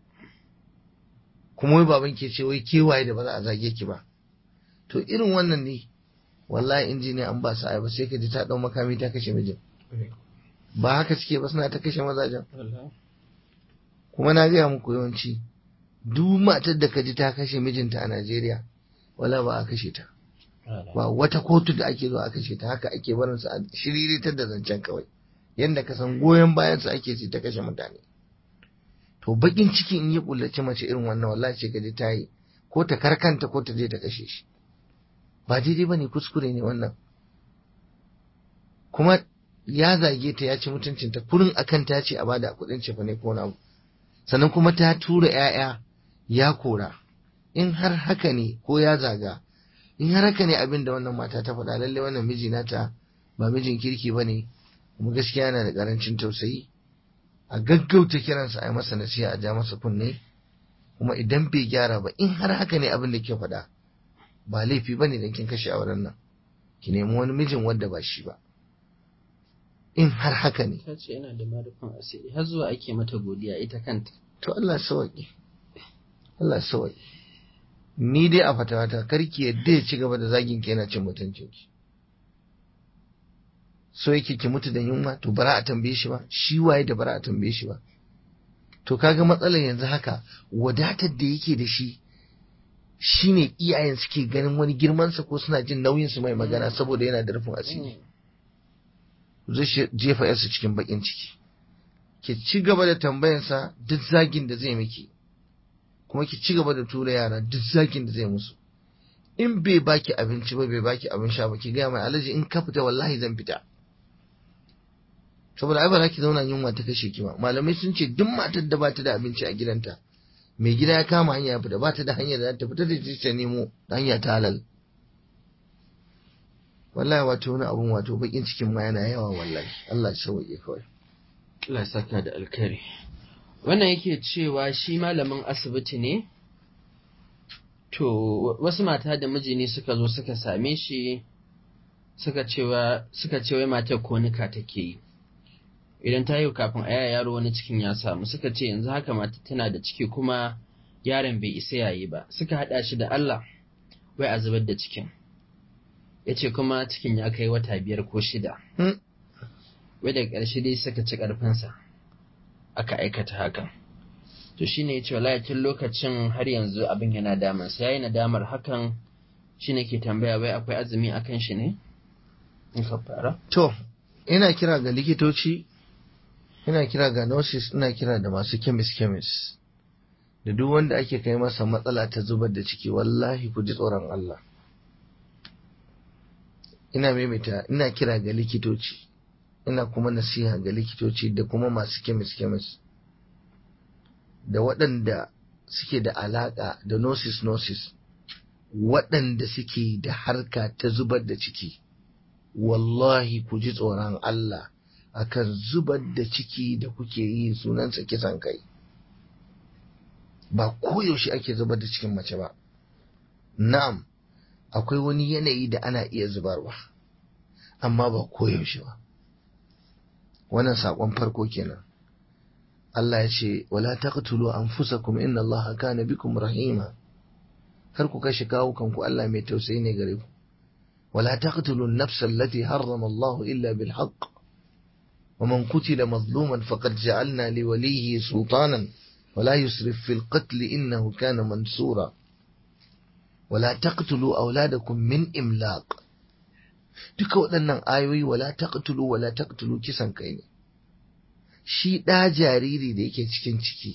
kuma wai baban ke ce wai kewaye da ba za a zage ki ba to irin wannan ne wallahi injiniya an ba sa ba sai ka ji ta dau makami ta kashe mijin ba haka suke ba suna ta kashe mazajen kuma na gaya muku yawanci duk matar da ka ji ta kashe mijinta a Najeriya wala ba a kashe ta ba wata kotu da ake zuwa a kashe ta haka ake barin su a shiriritar da zancen kawai yanda ka san goyon bayan su ake ce ta kashe mutane to bakin ciki in yi kullace mace irin wannan wallahi ce ka ji ta yi ko ta karkanta ko ta je ta kashe shi ba daidai bane kuskure ne wannan kuma ya zage ta ya ci mutuncinta kurin akan ta ce a bada kuɗin cefa ne ko na sannan kuma ta tura 'ya'ya ya kora in har haka ne ko ya zaga in har haka ne abin da wannan mata ta faɗa lalle wannan miji nata ba mijin kirki ba ne kuma gaskiya yana da ƙarancin tausayi a gaggauta kiransa a yi masa nasiha a ja masa kunne kuma idan bai gyara ba in har haka ne abin da ke faɗa ba laifi ba ne don kin kashe auren nan ki nemi wani mijin wanda ba shi ba in har haka ne ta ce yana da marufin asiri har zuwa ake mata godiya ita kanta to Allah sawaƙi Allah sawaƙi ni dai a fatawata karki yadda ya ci gaba da zagin ki yana cin mutuncin ki so yake ki mutu da yunwa to bara a tambaye shi ba shi waye da bara a tambaye shi ba to kaga matsalar yanzu haka wadatar da yake da shi shine iyayen suke ganin wani girmansa ko suna jin nauyin su mai magana saboda yana da rufin asiri zai jefa yarsa cikin bakin ciki ki ci gaba da tambayansa duk zagin da zai miki kuma ki ci gaba da tura yara duk zagin da zai musu in bai baki abinci ba bai baki abin sha ba ki gaya mai alaji in ka fita wallahi zan fita saboda ai ba za ki zauna yunwa ta kashe ki ba malamai sun ce duk matar da bata da abinci a gidanta mai gida ya kama hanya ya fita bata da hanya da ta fita da ta nemo hanya ta halal wallahi wato wani abun wato bakin cikin ma yana yawa wallahi Allah ya sauke kawai Allah saka da alkhairi wannan yake cewa shi malamin asibiti ne to wasu mata da miji ne suka zo suka same shi suka cewa suka ce wai matar konika take yi idan ta yi kafin a yaya yaro wani cikin ya samu suka ce yanzu haka mata tana da ciki kuma yaron bai isa yayi ba suka hada shi da Allah wai a zubar da cikin ya ce kuma cikin ya kai wata biyar ko shida wai daga ƙarshe dai suka ci ƙarfinsa aka aikata hakan to shine ya ce wallahi tun lokacin har yanzu abin yana damansa yayi nadamar hakan shine ke tambaya wai akwai azumi akan shi ne in ka fara to ina kira ga likitoci ina kira ga nurses ina kira da masu chemist chemist da duk wanda ake kai masa matsala ta zubar da ciki wallahi ku ji tsoron Allah ina maimaita ina kira ga likitoci ina kuma nasiha ga likitoci da kuma masu kemis kemis da waɗanda suke da alaƙa da nosis nosis waɗanda suke da harka ta zubar da ciki wallahi ku ji tsoron Allah akan zubar da ciki da kuke yi sunansa kisan kai ba koyaushe ake zubar da cikin mace ba na'am akwai wani yanayi da ana iya zubarwa amma ba koyaushe ba wannan saƙon farko kenan Allah ya ce wala taqtulu anfusakum inna Allah kana bikum rahima kar ku kashe kawukan ku Allah mai tausayi ne gare ku wala taqtulu an-nafsa allati harrama Allah illa bil haqq ومن قتل مظلوما فقد جعلنا لوليه سلطانا ولا يسرف في القتل إنه كان منصورا ولا تقتلوا أولادكم من إملاق duka waɗannan ayoyi wala taqtulu wala taqtulu kisan kai ne shi ɗa jariri da yake cikin ciki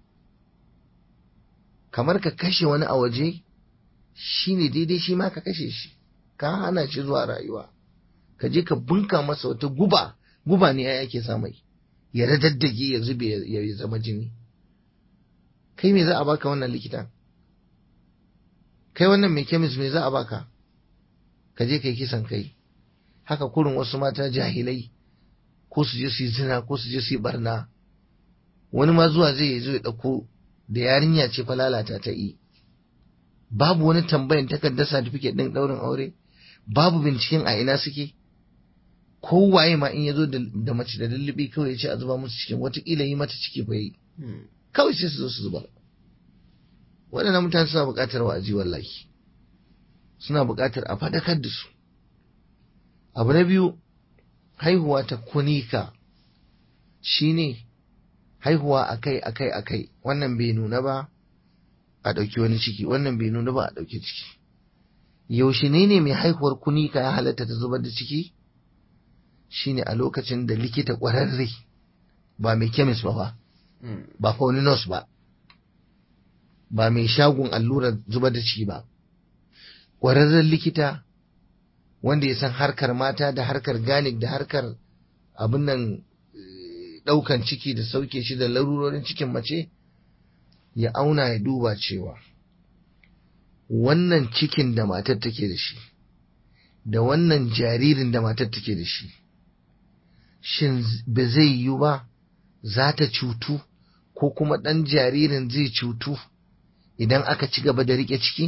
kamar ka kashe wani a waje shi ne daidai shi ma ka kashe shi ka hana shi zuwa rayuwa ka je ka bunka masa wata guba guba ne ya ke sa mai ya radaddage ya zube ya zama jini kai me za a baka wannan likita kai wannan mai kemis me za a baka ka je kai kisan kai haka kurin wasu mata jahilai ko su je su yi zina ko su je su yi barna wani ma zuwa zai yi zo ya ɗauko da yarinya ce fa lalata ta yi babu wani tambayan takardar certificate ɗin ɗaurin aure babu binciken a ina suke kowaye ma in ya zo da mace da lullubi kawai ya ce a zuba musu cikin watakila yi mata ciki fa yi kawai sai su zo su zuba waɗannan mutane suna buƙatar wa'azi wallahi suna buƙatar a faɗakar da su abu na biyu haihuwa ta kunika shine haihuwa akai akai akai wannan bai nuna ba a ɗauki wani ciki wannan bai nuna ba a ɗauki ciki yaushe ne ne mai haihuwar kunika ya halatta ta zubar da ciki shine a lokacin da likita ƙwararre ba mai kemis ba ba ba fa wani nurse ba ba mai shagon allurar zubar da ciki ba ƙwararren likita wanda ya san harkar mata da harkar ganik da harkar abin nan ɗaukan ciki da sauke shi da larurorin cikin mace ya auna ya duba cewa wannan cikin da matar take da shi da wannan jaririn da matar take da shi shin ba zai yiwu ba za ta cutu ko kuma ɗan jaririn zai cutu idan aka ci gaba da riƙe ciki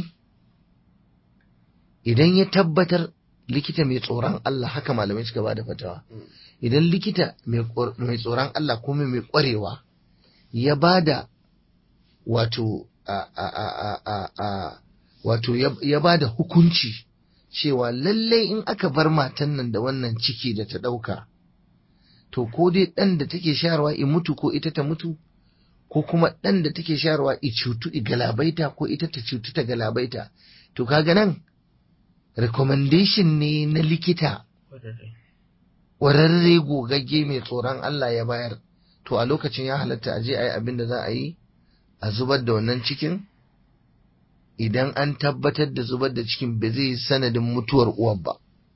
idan ya tabbatar likita mai tsoron Allah haka malamai suka ba da fatawa idan likita mai tsoron Allah kuma mai ƙwarewa ya ba da wato wato ya ba da hukunci cewa lallai in aka bar matan nan da wannan ciki da ta ɗauka to ko dai ɗan da take sharwa i mutu ko ita ta mutu ko kuma ɗan da take sharwa i cutu i galabaita ko ita ta cutu ta galabaita to kaga nan recommendation ne na likita ƙwararre gogagge mai tsoron Allah ya bayar to a lokacin ya halatta a je a yi abin da za a yi a zubar da wannan cikin idan an tabbatar da zubar da cikin ba zai sanadin mutuwar uwar ba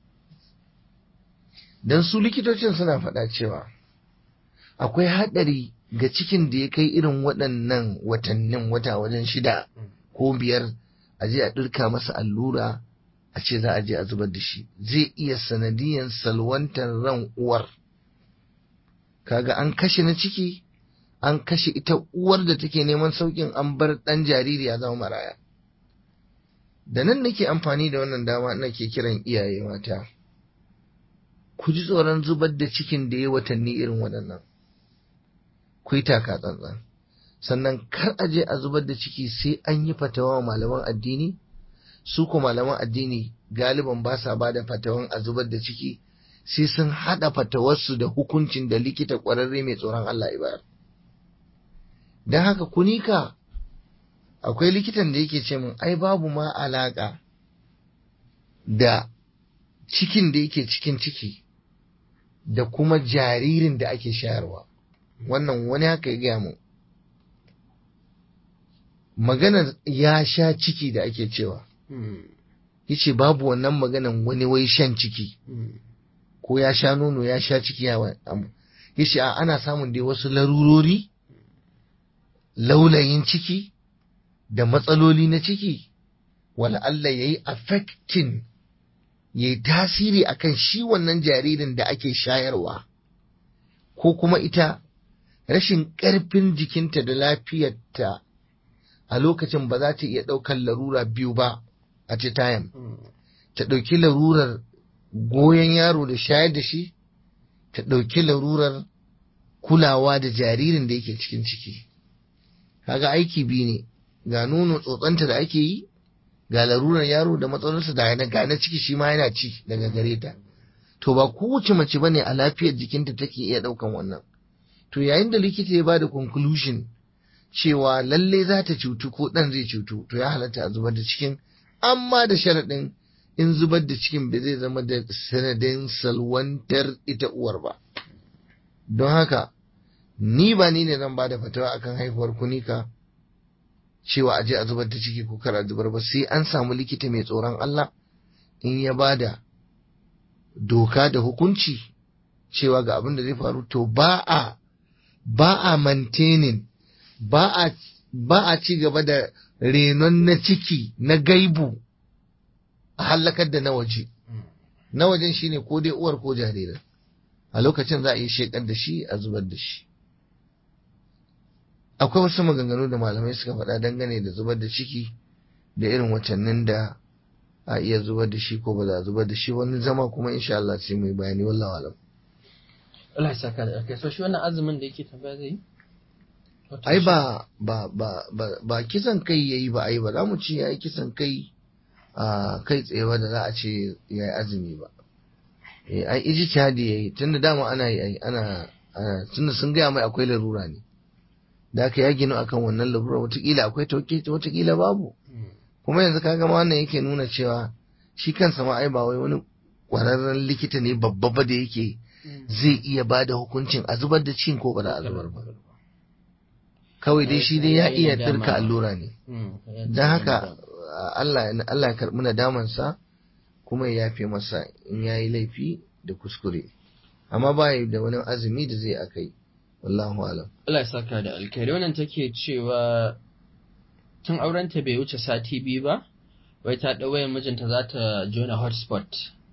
don su likitocin suna faɗa cewa akwai haɗari ga cikin da ya kai irin waɗannan watannin wata wajen shida ko biyar a je a ɗirka masa allura a ce za a je a zubar da shi zai iya sanadiyan salwantar ran uwar kaga an kashe na ciki an kashe ita uwar da take neman saukin an bar ɗan jariri ya zama maraya da nan nake amfani da wannan dama nake kiran iyaye mata ku ji tsoron zubar da cikin da ya watanni irin waɗannan ku yi taka tsantsan sannan kar a je a zubar da ciki sai an yi fatawa malaman addini su ko malaman addini galiban ba sa ba da fatawan a zubar da ciki sai sun haɗa fatawarsu da hukuncin da likita ƙwararre mai tsoron Allah ya bayar. Don haka kunika akwai likitan da yake ce min ai babu ma alaƙa da cikin da yake cikin ciki da kuma jaririn da ake shayarwa. Wannan wani haka ya gaya mu. Maganar ya sha ciki da ake cewa. yace babu wannan maganan wani wai shan ciki ko ya sha nono ya sha ciki ya yace a ana samun dai wasu larurori laulayin ciki da matsaloli na ciki wala Allah yayi affecting yayi tasiri akan shi wannan jaririn da ake shayarwa ko kuma ita rashin ƙarfin jikinta da lafiyarta a lokacin ba za ta iya ɗaukar larura biyu ba a ce tayan ta ɗauki larurar goyon yaro da shayar da shi ta ɗauki larurar kulawa da jaririn da yake cikin ciki kaga aiki biyu ne ga nono tsotsanta da ake yi ga larurar yaro da matsalolinsa da ga na ciki shi ma yana ci daga gare ta to ba kowace mace bane a lafiyar jikinta take iya ɗaukan wannan to yayin da likita ya bada conclusion cewa lalle za ta cutu ko ɗan zai cutu to ya halatta a zubar da cikin amma da sharaɗin in zubar da cikin bai zai zama da sanadin salwantar ita uwar ba don haka ni ba ni ne zan ba da fatawa akan haihuwar kunika cewa aje a zubar da ciki ko kar a zubar ba sai an samu likita mai tsoron Allah in ya ba da doka da hukunci cewa ga abin da zai faru to ba a ba a maintaining ba a ba a ci gaba da renon na ciki na gaibu a hallakar da na waje na wajen shine ko dai uwar ko jaririn a lokacin za a yi shekar da shi a zubar da shi akwai wasu maganganu da malamai suka faɗa dangane da zubar da ciki da irin watannin da a iya zubar da shi ko ba za a zubar da shi wani zama kuma insha Allah sai mai bayani wallahi alam Allah ya saka da kai so shi wannan azumin da yake tambaya zai yi ai ba ba ba ba ba kisan kai yayi ba ai ba za mu ce yayi kisan kai a kai tsaye ba da za a ce yayi azumi ba eh ai ijtihadi yayi tunda dama ana yi ai ana tunda sun gaya mai akwai larura ne da aka ya ginu akan wannan larura watakila akwai tauke watakila babu kuma yanzu kaga ma wannan yake nuna cewa shi kansa ma ai ba wai wani kwararren likita ne babba ba da yake zai iya ba da hukuncin a zubar da cin ko ba da a zubar ba kawai dai shi dai ya iya dirka allura ne don haka Allah ya karɓi nadamansa kuma ya yafe masa in ya yi laifi da kuskure amma ba da wani azumi da zai akai wallahu alam Allah ya saka da alkhairi wannan take cewa tun aurenta bai wuce sati biyu ba wai ta ɗau wayan mijinta za ta jona hotspot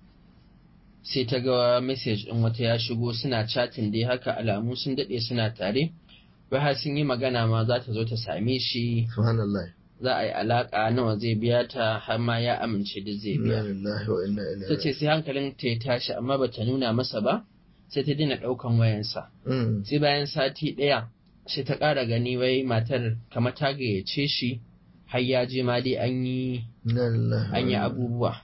sai ta ga message ɗin wata ya shigo suna chatting dai haka alamu sun daɗe suna tare wai har sun yi magana ma za ta zo ta same shi subhanallah za a yi alaƙa nawa zai biya ta har ma ya amince da zai biya ta ce sai hankalin ta ya tashi amma ba ta nuna masa ba sai ta daina ɗaukan wayansa sai bayan sati ɗaya sai ta ƙara gani wai matar kamar ta gayyace shi har ya je ma dai an yi an yi abubuwa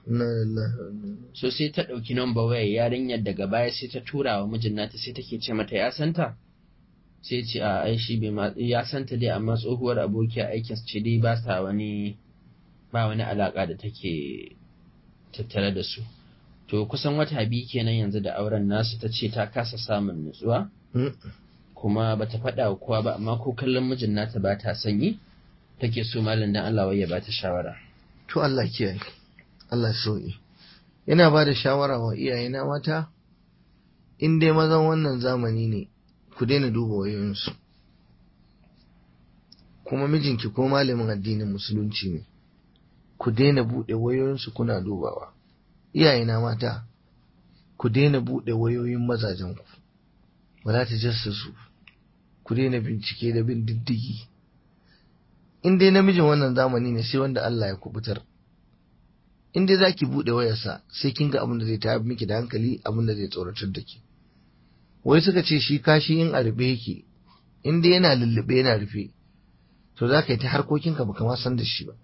so sai ta ɗauki namba waya yarinyar daga baya sai ta tura wa mijin nata sai take ce mata ya santa sai ce a ai shi bai ya santa dai amma tsohuwar abokiya aikin ce dai ba sa wani ba wani alaka da take tattare da su to kusan wata biyu kenan yanzu da auren nasu ta ce ta kasa samun nutsuwa kuma bata faɗa wa kowa ba amma ko kallon mijin nata ba ta sanyi take so malam dan Allah wai ya bata shawara to Allah kiyaye Allah sauki yana ba da shawara wa iyayena mata in dai mazan wannan zamani ne ku daina duba wayoyinsu kuma mijinki ko malamin addinin musulunci ne ku daina buɗe wayoyinsu kuna dubawa iyayena mata ku daina buɗe wayoyin mazajenku wala ta jassasu ku daina bincike da bin diddigi in dai namijin wannan zamani ne sai wanda Allah ya kubutar in dai zaki buɗe wayarsa sai kin ga abin da zai tayar miki da hankali abin da zai tsoratar da ke wai suka ce shi kashi in a rufe yake in dai yana lullube yana rufe to za ka yi ta harkokinka baka ma san da shi ba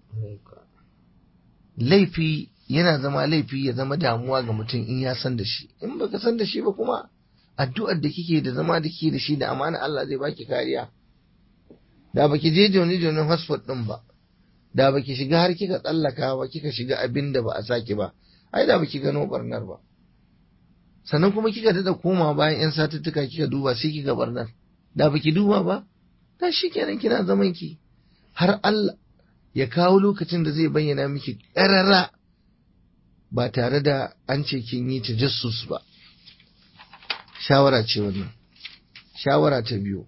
laifi yana zama laifi ya zama damuwa ga mutum in ya san da shi in baka san da shi ba kuma addu'ar da kike da zama da kike da shi da amana Allah zai baki kariya da baki je joni jonin hotspot din ba da baki shiga har kika tsallaka ba kika shiga abin da ba a saki ba ai da baki gano barnar ba sannan kuma kika dada koma bayan yan satuttuka kika duba sai kika barnar da baki duba ba da shi kenan kina zaman ki har Allah ya kawo lokacin da zai bayyana miki ƙarara ba tare da an ce kin yi tajassus ba shawara ce wannan shawara ta biyu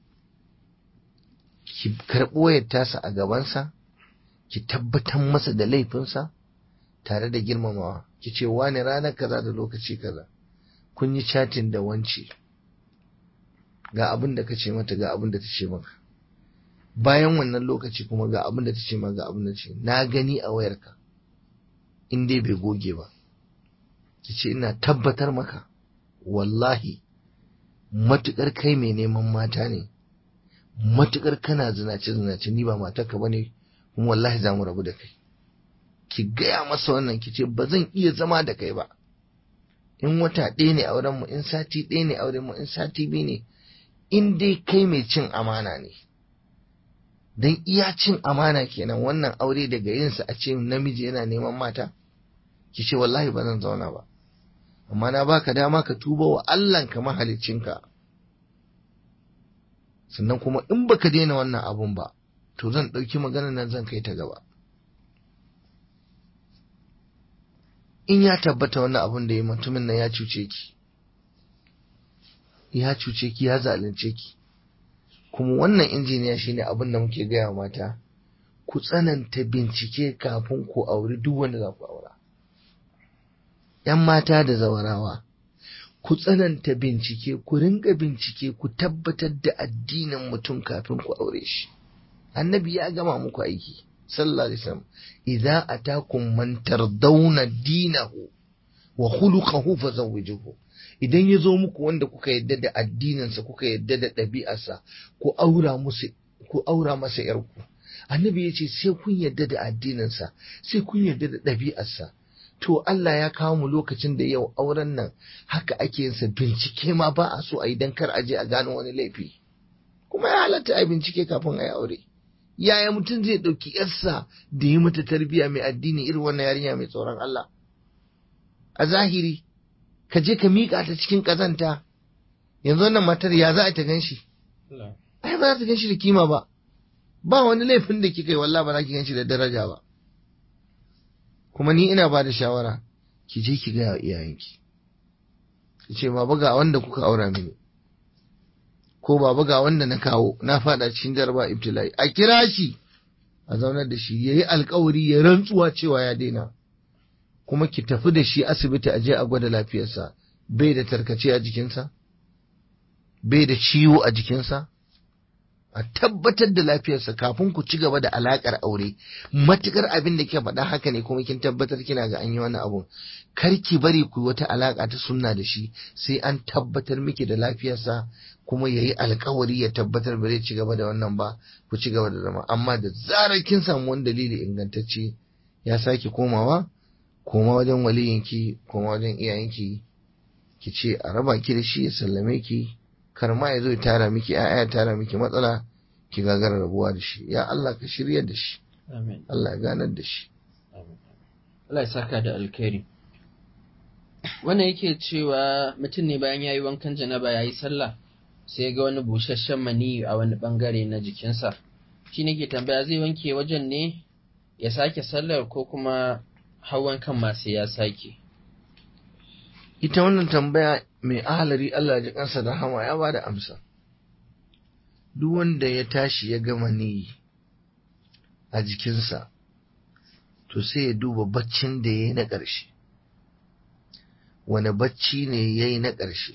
ki karɓi wayar tasa a gabansa ki tabbatar masa da laifinsa tare da girmamawa ki ce wani ranar kaza da lokaci kaza kun yi chatin da wance ga abin da ka ce mata ga abin da ta ce maka bayan wannan lokaci kuma ga abin da ta ce maka ga abin da ta ce na gani a wayarka in dai bai goge ba ki ce ina tabbatar maka wallahi matukar kai mai neman mata ne matukar kana zinace zinace ni ba matarka bane kuma wallahi za mu rabu da kai ki gaya masa wannan ki ce ba zan iya zama da kai ba in wata ɗaya ne auren mu in sati ɗaya ne auren mu in sati biyu ne in dai kai mai cin amana ne dan iya cin amana kenan wannan aure daga yinsa a ce namiji yana neman mata ki ce wallahi ba zan zauna ba amma na baka dama ka tuba wa Allahnka mahaliccinka sannan kuma in baka daina wannan abun ba to zan ɗauki maganar nan zan kai ta gaba in ya tabbata wannan abun da ya mutumin nan ya cuce ki ya cuce ki ya zalunce ki kuma wannan injiniya shine abin da muke gaya mata ku tsananta bincike kafin ku auri duk wanda za ku aura ‘yan mata da zawarawa ku tsananta bincike ku rinka bincike ku tabbatar da addinin mutum kafin ku aure shi annabi ya gama muku aiki sallallahu alaihi wasallam idza atakum man tardawna dinahu wa khuluquhu fazawwijuhu idan ya zo muku wanda kuka yadda da addininsa kuka yadda da ɗabi'arsa ku aura musu ku aura masa yarku annabi ya ce sai kun yadda da addininsa sai kun yadda da ɗabi'arsa to Allah ya kawo mu lokacin da yau auren nan haka ake yinsa bincike ma ba a so a yi dan kar a je a gano wani laifi kuma ya halatta a bincike kafin a yi aure yaya mutum zai ɗauki yarsa da yi mata tarbiyya mai addini irin wannan yarinya mai tsoron Allah a zahiri ka je ka miƙa ta cikin ƙazanta yanzu wannan matar ya za a ta ganshi ai ba za ta ganshi da kima ba ba wani laifin da kika yi wallah ba za ki ganshi da daraja ba kuma ni ina ba da shawara ki je ki gaya wa iyayenki ki ce baba ga wanda kuka aura mini ko baba ga wanda na kawo na fada cikin jaraba ibtila'i a kira shi a zaunar da shi yayi alkawari ya rantsuwa cewa ya daina kuma ki tafi da shi asibiti a je a gwada lafiyarsa bai da tarkace a jikinsa bai da ciwo a jikinsa a tabbatar da lafiyarsa kafin ku ci gaba da alakar aure matukar abin da ke faɗa haka ne kuma kin tabbatar kina ga an yi wani abun kar ki bari ku wata alaka ta sunna da shi sai an tabbatar miki da lafiyarsa kuma ya yi alkawari ya tabbatar ba zai ci gaba da wannan ba ku ci gaba da zama amma da zarar kin samu wani dalili ingantacce ya sake komawa koma wajen waliyinki koma wajen iyayenki ki ce a raba ki da shi ya sallame ki kar ma ya zo ya tara miki ya'ya ya tara miki matsala ki gagara rabuwa da shi ya Allah ka shirya da shi Amin. Allah ya ganar da shi Allah ya saka da alkhairi. Wannan yake cewa mutum ne bayan ya yi wankan janaba ya yi sallah sai ga wani busasshen mani a wani bangare na jikinsa. Shi ne ke tambaya zai wanke wajen ne ya sake sallar ko kuma hawan kan masu ya sake. ita wannan tambaya mai ahalari Allah ya ji kansa da hama ya bada amsa duk wanda ya tashi ya gama ni a jikinsa to sai ya duba baccin da ya yi na ƙarshe wani bacci ne ya yi na ƙarshe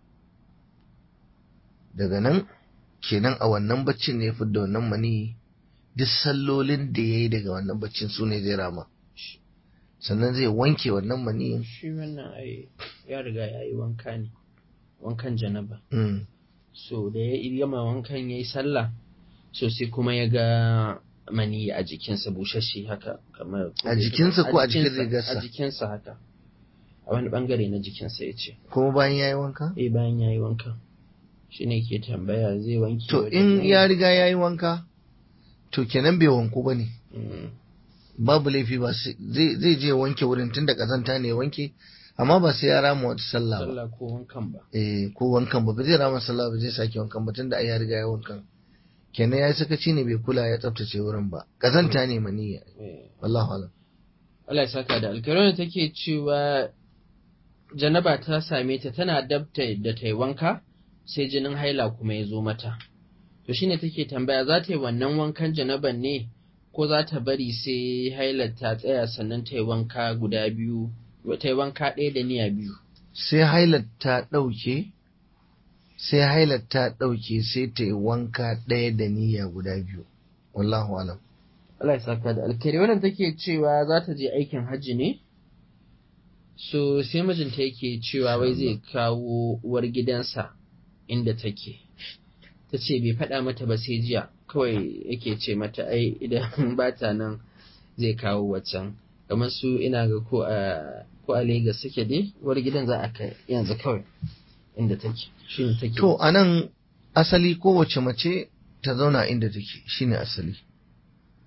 daga nan kenan a wannan baccin ne ya da wannan mani duk sallolin da ya yi daga wannan baccin su ne zai rama sannan zai wanke wannan maniyin Shi wannan ai ya riga ya yi wanka ne, wankan janaba. Mm. So da ya yi gama wankan ya yi sallah, so sai kuma ya ga mani a jikinsa bushashe haka kamar A jikinsa ko a jikin jikinsa- rigarsa? A jikinsa haka. A wani bangare na jikinsa ya ce. kuma bayan ya yi wanka Eh bayan ya yi wankan. Shi ne ke tambaya zai wanke to wajen in ne? ya riga ya yi wanka to kenan bai wanku ba ne Mm. babu laifi ba sai- zai zai je wanke wurin tun da kazanta ne ya wanke amma ba sai ya rama wata sallah ba Sallah ko wankan ba. eh ko wankan ba ba zai rama sallah ba zai sake wankan ba tunda ai ya riga ya wankan kenan ya yi sakaci ne bai kula ya tsaftace wurin ba kazanta ne maniya Eh. wallahu alam Allah ya saka da alkarona take cewa janaba ta same ta tana dabta da ta yi wanka sai jinin haila kuma ya zo mata. To shine take tambaya za ta yi wannan wankan janaban ne ko za ta bari sai hailar ta tsaya sannan ta yi wanka guda biyu, ta yi wanka ɗaya da niyya biyu. sai hailar ta ɗauke sai hailar ta ɗauke sai ta yi wanka ɗaya da niyya guda biyu wallahu alam Allah ya saka da alkhairi wannan take cewa za ta je aikin hajji ne so sai mijinta yake cewa wai zai kawo uwar gidansa inda take ta ce bai faɗa mata ba sai jiya kawai yake ce mata ai idan ba ta nan zai kawo waccan kamar su ina ga ko a ko a Legas suke dai uwar gidan za a kai yanzu kawai inda take shi ne take to anan asali kowace mace ta zauna inda take shine asali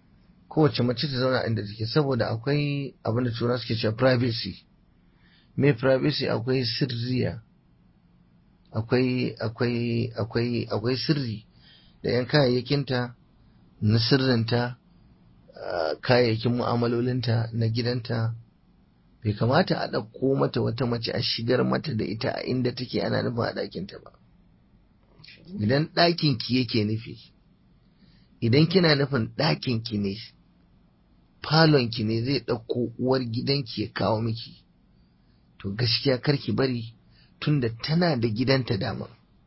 kowace mace ta zauna inda take saboda akwai abin da tura suke cewa privacy me privacy akwai sirriya akwai akwai akwai akwai sirri da yan kayayyakinta na sirrinta kayayyakin mu'amalolinta na gidanta bai kamata a ɗauko mata wata mace a shigar mata da ita a inda take ana nufin a ɗakinta ba idan ɗakinki yake nufi idan kina nufin ɗakinki ne falonki ne zai ɗauko uwar gidanki ya kawo miki to gaskiya karki bari tunda tana da gidanta dama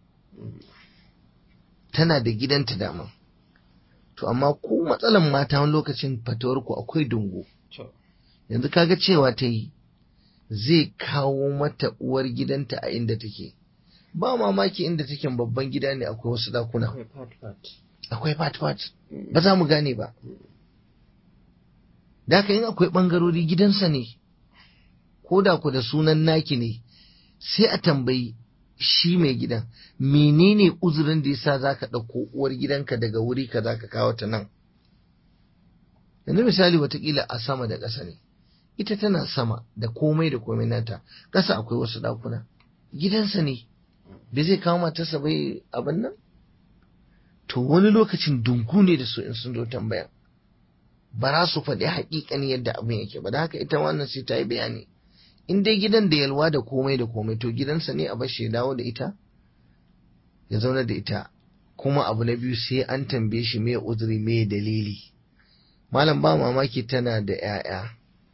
tana da gidanta dama to amma ku matsalan mata wani lokacin fatawarku akwai dungu yanzu kaga cewa ta yi zai kawo mata uwar gidanta a inda take ba mamaki inda take babban gida ne akwai wasu dakuna akwai fat-fat ba za mu gane ba da haka yin akwai ɓangarori gidansa ne ko da ku da sunan naki ne sai a tambayi shi mai gidan menene uzurin da yasa za ka ɗauko uwar gidanka daga wuri ka za ka kawo ta nan yanzu misali watakila a sama da ƙasa ne ita tana sama da komai da komai nata ƙasa akwai wasu ɗakuna gidansa ne bai zai kawo matarsa bai abin nan to wani lokacin dungu ne da su in sun zo tambaya ba za su faɗi haƙiƙani yadda abin yake ba da haka ita wannan sai ta yi bayani in dai gidan da yalwa da komai da komai to gidansa ne a bashi ya dawo da ita ya zauna da ita kuma abu na biyu sai an tambaye shi me uzuri me dalili malam ba mamaki tana da 'ya'ya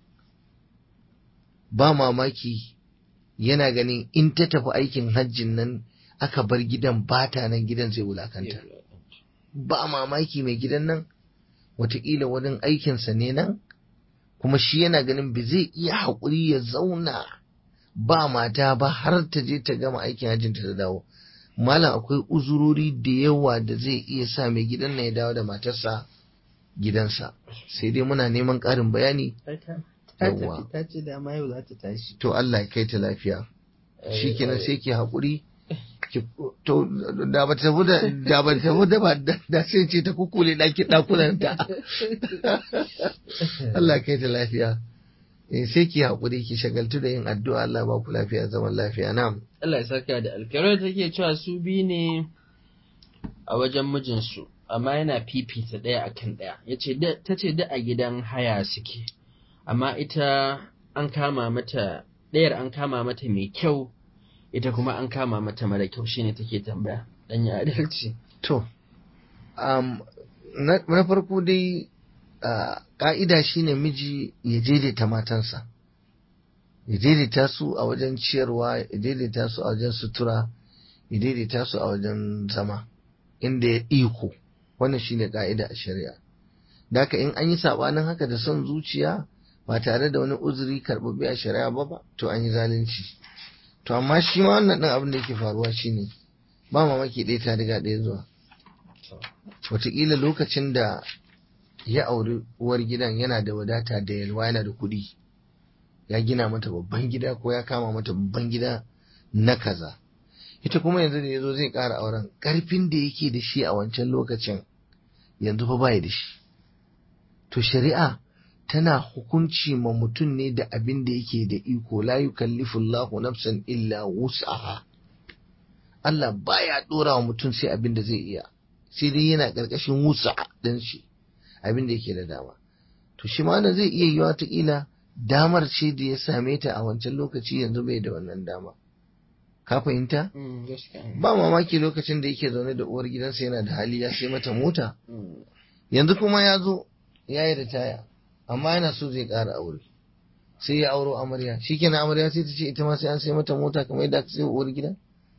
ba mamaki yana ganin in ta tafi aikin hajjin nan aka bar gidan bata nan gidan zai wulakanta ba mamaki mai gidan nan wataƙila wurin aikinsa ne nan kuma shi yana ganin ba zai iya haƙuri ya zauna ba mata ba har ta je ta gama aikin hajjinta ta dawo malam akwai uzurori da yawa da zai iya sa mai gidan nan ya dawo da matarsa gidansa sai dai muna neman ƙarin bayani yawwa ta ce da ma yau za ta tashi to Allah ya kai ta lafiya shikenan sai ki haƙuri to da ba ta da da ba ta da ba da sai ce ta kukule daki dakunan ta Allah kai ta lafiya eh sai ki hakuri ki shagaltu da yin addu'a Allah ba ku lafiya zaman lafiya na'am Allah ya saka da alkarar take cewa su bi ne a wajen mijinsu amma yana fifita ɗaya akan ɗaya yace ta ce da a gidan haya suke amma ita an kama mata ɗayar an kama mata mai kyau ita kuma an kama mata mara kyau shine take tambaya dan ya adalci to um, na farko dai ka'ida shine miji ya daidaita matansa ya daidaita su a wajen ciyarwa ya daidaita su a wajen sutura ya daidaita su a wajen zama inda ya iko wannan shine ka'ida a shari'a da haka in an yi sabanin haka da son zuciya ba tare da wani uzuri karɓaɓɓe a shari'a ba ba to an yi zalunci to amma shi ma wannan ɗin abin da yake faruwa shine ba mamaki ɗaya ta riga ɗaya zuwa wataƙila lokacin da ya auri uwar gidan yana da wadata da yalwa yana da kuɗi ya gina mata babban gida ko ya kama mata babban gida na kaza ita kuma yanzu da ya zo zai ƙara auren ƙarfin da yake da shi a wancan lokacin yanzu fa bai da shi to shari'a tana hukunci ma mutum ne da abin da yake da iko la yukallifullahu nafsan illa wus'aha Allah baya dora wa mutum sai abin da zai iya sai dai yana karkashin wusa din shi abin da yake da dama to shi ma zai iya yiwa ta kila damar ce da ya same ta a wancan lokaci yanzu bai da wannan dama ka fahimta ba mamaki lokacin da yake zaune da uwar gidansa yana da hali ya sai mata mota yanzu kuma ya zo ya yi ritaya amma yana so zai ƙara aure sai ya auro amarya shikenan amarya sai ta ce ita ma sai an sai mata mota kamar yadda aka sai uwar gida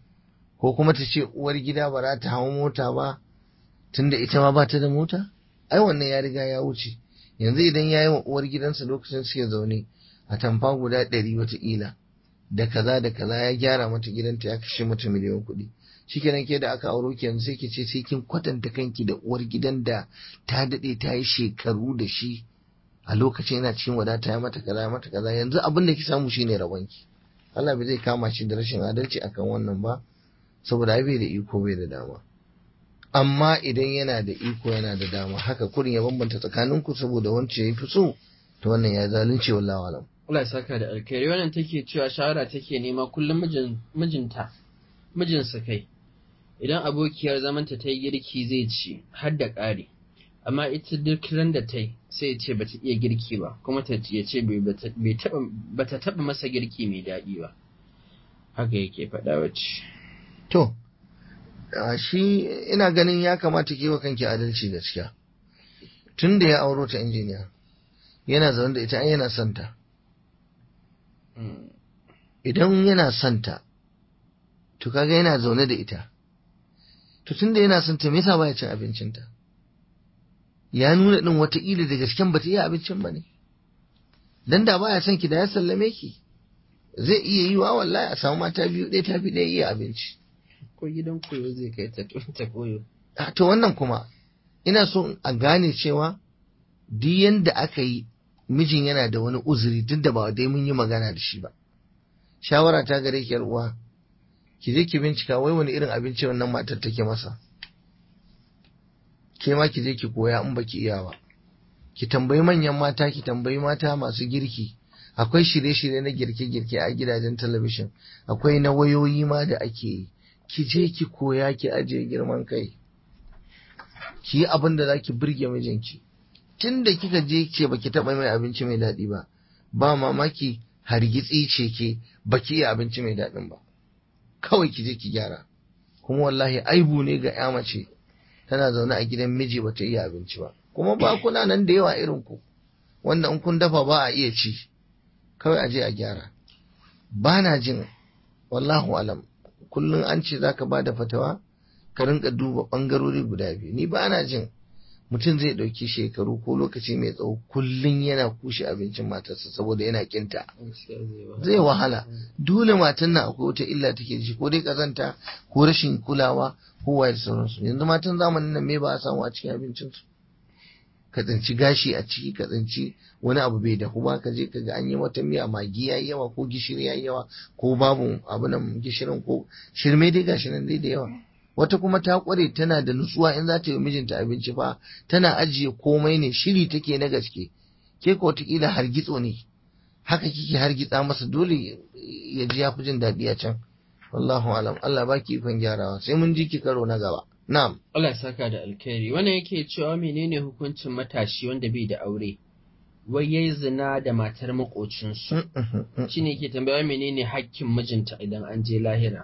ko kuma ta ce uwar gida ba za ta hawa mota ba tunda ita ma ba ta da mota ai wannan ya riga ya wuce yanzu idan ya yi wa uwar gidansa lokacin suke zaune a tamfa guda ɗari wataƙila da kaza da kaza ya gyara mata gidanta ya kashe mata miliyan kuɗi shikenan ke da aka auro ki yanzu sai ki ce sai kin kwatanta kanki da uwar gidan da ta daɗe ta yi shekaru da shi a lokacin yana cikin wadata ya mata kaza ya mata kaza yanzu abin da ki samu shine rabonki Allah bai zai kama shi da rashin adalci akan wannan ba saboda ai bai da iko bai da dama amma idan yana da iko yana da dama haka kurin ya bambanta tsakaninku saboda wancan ya fi so to wannan ya zalunce wallahi alam Allah ya saka da alkhairi wannan take cewa shawara take nema kullum mijin mijinta mijinsa kai idan abokiyar zamanta ta yi girki zai ci har da ƙari amma ita duk ran da ta yi sai ya ce bata iya girki ba kuma ta ya ce ba ta taɓa masa girki mai daɗi ba haka yake faɗa wacce to a shi ina ganin ya kamata ke wa kanki adalci gaskiya tun da ya auro ta injiniya yana zaune da ita ai yana son ta idan yana son ta to kaga yana zaune da ita to tunda yana son ta me yasa baya cin abincinta ya nuna din wataƙila da gasken bata iya abincin ba ne dan da baya son ki da ya sallame ki zai iya yi wa wallahi a samu mata biyu ɗaya tafi ɗaya iya abinci ko gidan koyo zai kai ta ta koyo a to wannan kuma ina so a gane cewa duk yanda aka yi mijin yana da wani uzuri duk da ba dai mun yi magana da shi ba shawara ta gare ki uwa ki je ki bincika wai wani irin abinci wannan matar take masa ke ma ki je ki koya in baki iya ba ki tambayi manyan mata ki tambayi mata masu girki akwai shirye-shirye na girke-girke a gidajen talabishin akwai na wayoyi ma da ake yi ki je ki koya ki ajiye girman kai ki yi abin da za ki burge mijinki tun da kika je ce baki taɓa mai abinci mai daɗi ba ba mamaki hargitsi ce ke baki iya abinci mai daɗin ba kawai ki je ki gyara kuma wallahi aibu ne ga ya mace tana zaune a gidan miji bata iya abinci ba kuma ba kuna nan da yawa irin ku wanda in kun dafa ba a iya ci kawai a je a gyara ba na jin wallahu alam kullum an ce zaka ba da fatawa ka rinka duba bangarori guda biyu ni ba na jin mutum zai ɗauki shekaru ko lokaci mai tsawo kullum yana kushe abincin matarsa saboda yana kinta zai wahala dole matan nan akwai wata illa take da shi ko dai kazanta ko rashin kulawa ko waye da sauransu yanzu matan zamanin nan me ba a samu a cikin abincinsu ka tsinci gashi a ciki ka tsinci wani abu bai dahu ba ka je ka ga an yi wata miya magi yayi yawa ko gishiri yayi yawa ko babu abu nan gishirin ko shirme dai gashi nan dai da yawa wata kuma ta kware tana da nutsuwa in za ta yi mijinta abinci fa tana ajiye komai ne shiri take na gaske ke ko wataƙila hargitso ne haka kike hargitsa masa dole ya ji ya fi jin daɗi a can wallahu alam Allah baki ikon gyarawa sai mun ji ki karo na gaba na'am Allah ya saka da alkhairi wannan yake cewa menene hukuncin matashi wanda bai da aure wai yayi zina da matar makocinsu shine yake tambaya menene hakkin mijinta idan an je lahira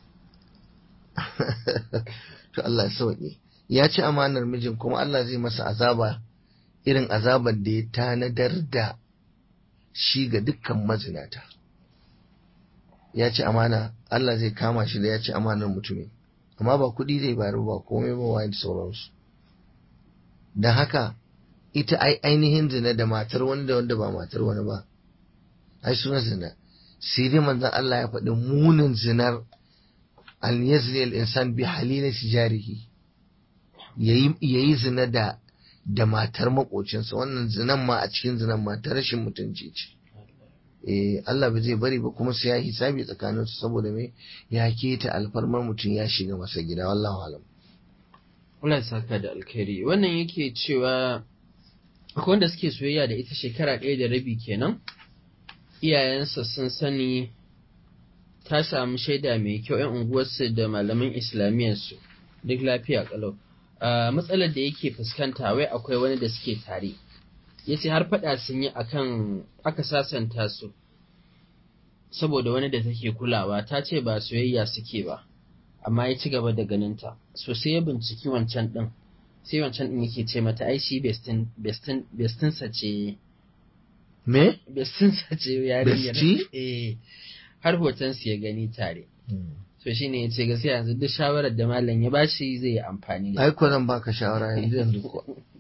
to Allah ya sauke ya ci amanar mijin kuma Allah zai masa azaba irin azabar da ya tanadar da shi ga dukkan mazinata ya ci amana Allah zai kama shi da ya ci amanar mutumin amma ba kuɗi zai bayar ba komai ba wani da sauransu don haka ita ai ainihin zina da matar wani da wanda ba matar wani ba ai suna zina sai dai manzon Allah ya faɗi munin zinar an yazni al-insan bi halilati jarihi yayi yayi zina da da matar makocinsa wannan zinan ma a cikin zinan ma ta rashin mutunci ce eh Allah ba zai bari ba kuma sai ya hisabi tsakanin su saboda me ya keta alfarmar mutum ya shiga masa gida wallahu alam Allah ya saka da alkhairi wannan yake cewa akwai wanda suke soyayya da ita shekara ɗaya da rabi kenan iyayensa sun sani ta samu shaida mai kyau 'yan unguwarsu da malaman islamiyyarsu duk lafiya kalau matsalar da yake fuskanta wai akwai wani da suke tare ya ce har faɗa sun yi akan aka sasanta su saboda wani da take kulawa ta ce ba soyayya suke ba amma ya ci gaba da ganinta so sai ya binciki wancan ɗin sai wancan ɗin yake ce mata ai shi bestinsa ce me bestinsa ce yarinyar Besti? eh har hoton su ya gani tare so shine ya ce gaskiya yanzu duk shawarar da malam ya bashi zai yi amfani da ai ko zan baka shawara yanzu yanzu kuwa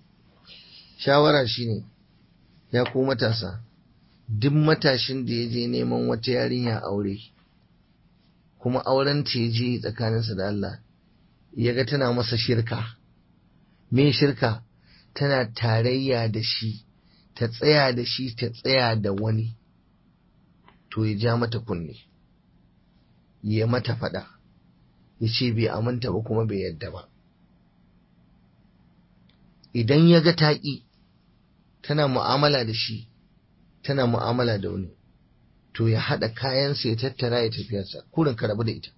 shawara shine ya ku matasa duk matashin da ya je neman wata yarinya aure kuma auren ta ya je tsakaninsa da Allah ya ga tana masa shirka me shirka tana tarayya da shi ta tsaya da shi ta tsaya da wani to ya ja mata kunne ya mata faɗa ya ce bai aminta ba kuma bai yadda ba idan ya ga taƙi tana mu'amala da shi tana mu'amala da wani to ya haɗa kayansa ya tattara ya tafiyarsa kurin ka rabu da ita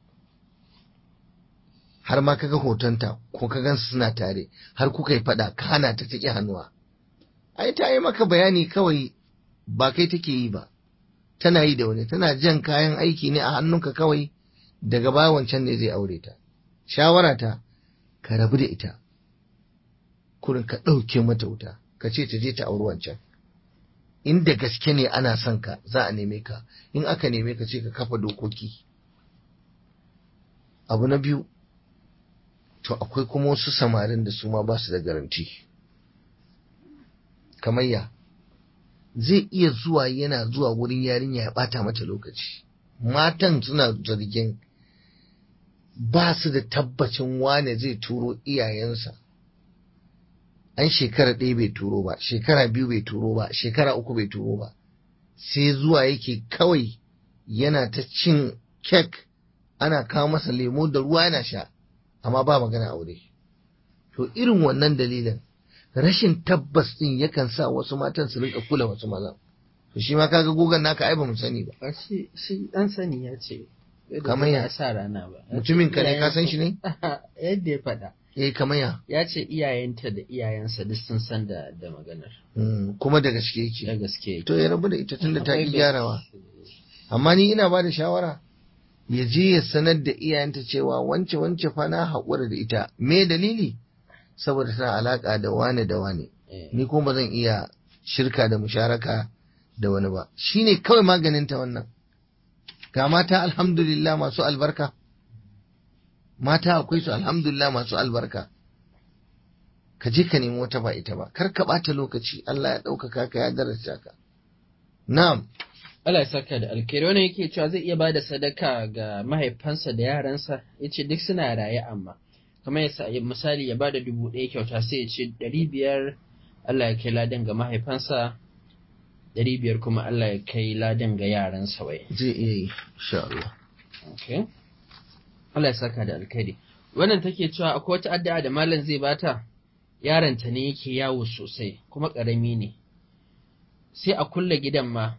har ma kaga hotonta ko ka gansu suna tare har kuka yi faɗa ka hana ta taƙi hannuwa ai ta yi maka bayani kawai ba kai take yi ba tana yi da wani tana jan kayan aiki ne a hannunka kawai daga baya wancan ne zai aure ta shawara ta ka rabu da ita kurin ka ɗauke mata wuta ka ce ta je ta auri wancan inda gaske ne ana son ka za a neme ka in aka neme ka ce ka kafa dokoki abu na biyu to akwai kuma wasu samarin da su ma ba su da garanti kamar ya zai iya zuwa yana zuwa wurin yarinya ya bata mata lokaci matan suna zargin ba su da tabbacin wane zai turo iyayensa an shekara ɗaya bai turo ba shekara biyu bai turo ba shekara uku bai turo ba sai zuwa yake kawai yana ta cin kek ana kawo masa lemo da ruwa yana sha amma ba magana aure to irin wannan dalilin rashin tabbas din yakan sa wasu matan su rinka kula wasu mazan to shi ma kaga gogon naka ai ba mu sani ba ba shi shi dan sani ya ce Kamar ya? sa rana ba mutumin ka ne ka san shi ne yadda ya faɗa eh kamar ya ya ce iyayenta da iyayensa duk sun san da da maganar Mm, kuma da gaske da yake gaske to ya rabu da ita tunda ta Akwai ki bai- gyarawa amma ni ina ba da shawara ya je ya sanar da iyayenta cewa wance wance fa na haƙura da ita me dalili saboda tana alaƙa da wane da wane Eh, ni kuma ba zan iya shirka da musharaka da wani ba shine kawai maganin ta wannan ga mata alhamdulillah masu albarka mata akwai su alhamdulillah masu albarka ka je ka nemi wata ba ita ba kar ka ɓata lokaci Allah ya ɗaukaka ka ya daraja ka na'am Allah ya saka da alkhairi wannan yake cewa zai iya bada sadaka ga mahaifansa da yaransa yace duk suna raye amma kamar ya sa- misali ya bada dubu ɗaya kyauta sai ya ce ɗari biyar Allah ya kai ladan ga mahaifansa ɗari biyar kuma Allah ya kai ladan ga yaransa wai zai iya yi insha Allah Okay. Allah ya saka da alkhairi. Wannan take cewa akwai wata addu'a da malam zai bata, yaronta ne yake yawo sosai, kuma ƙarami ne. Sai a kulle gidan ma,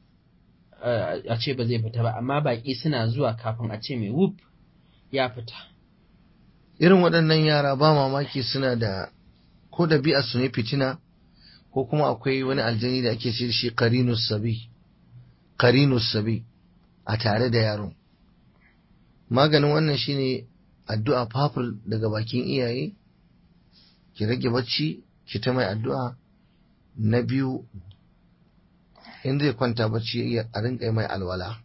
eh, a ce ba zai fita ba, amma baƙi suna zuwa kafin a ce mai wuf ya fita. irin waɗannan yara ba mamaki suna da ko ɗabi'a su ne fitina ko kuma akwai wani aljani da ake ce da shi qarinus sabi qarinus sabi a tare da yaron maganin wannan shine addu'a fafur daga bakin iyaye ki rage bacci ki ta mai addu'a na biyu in zai kwanta bacci ya- a rinka yi mai alwala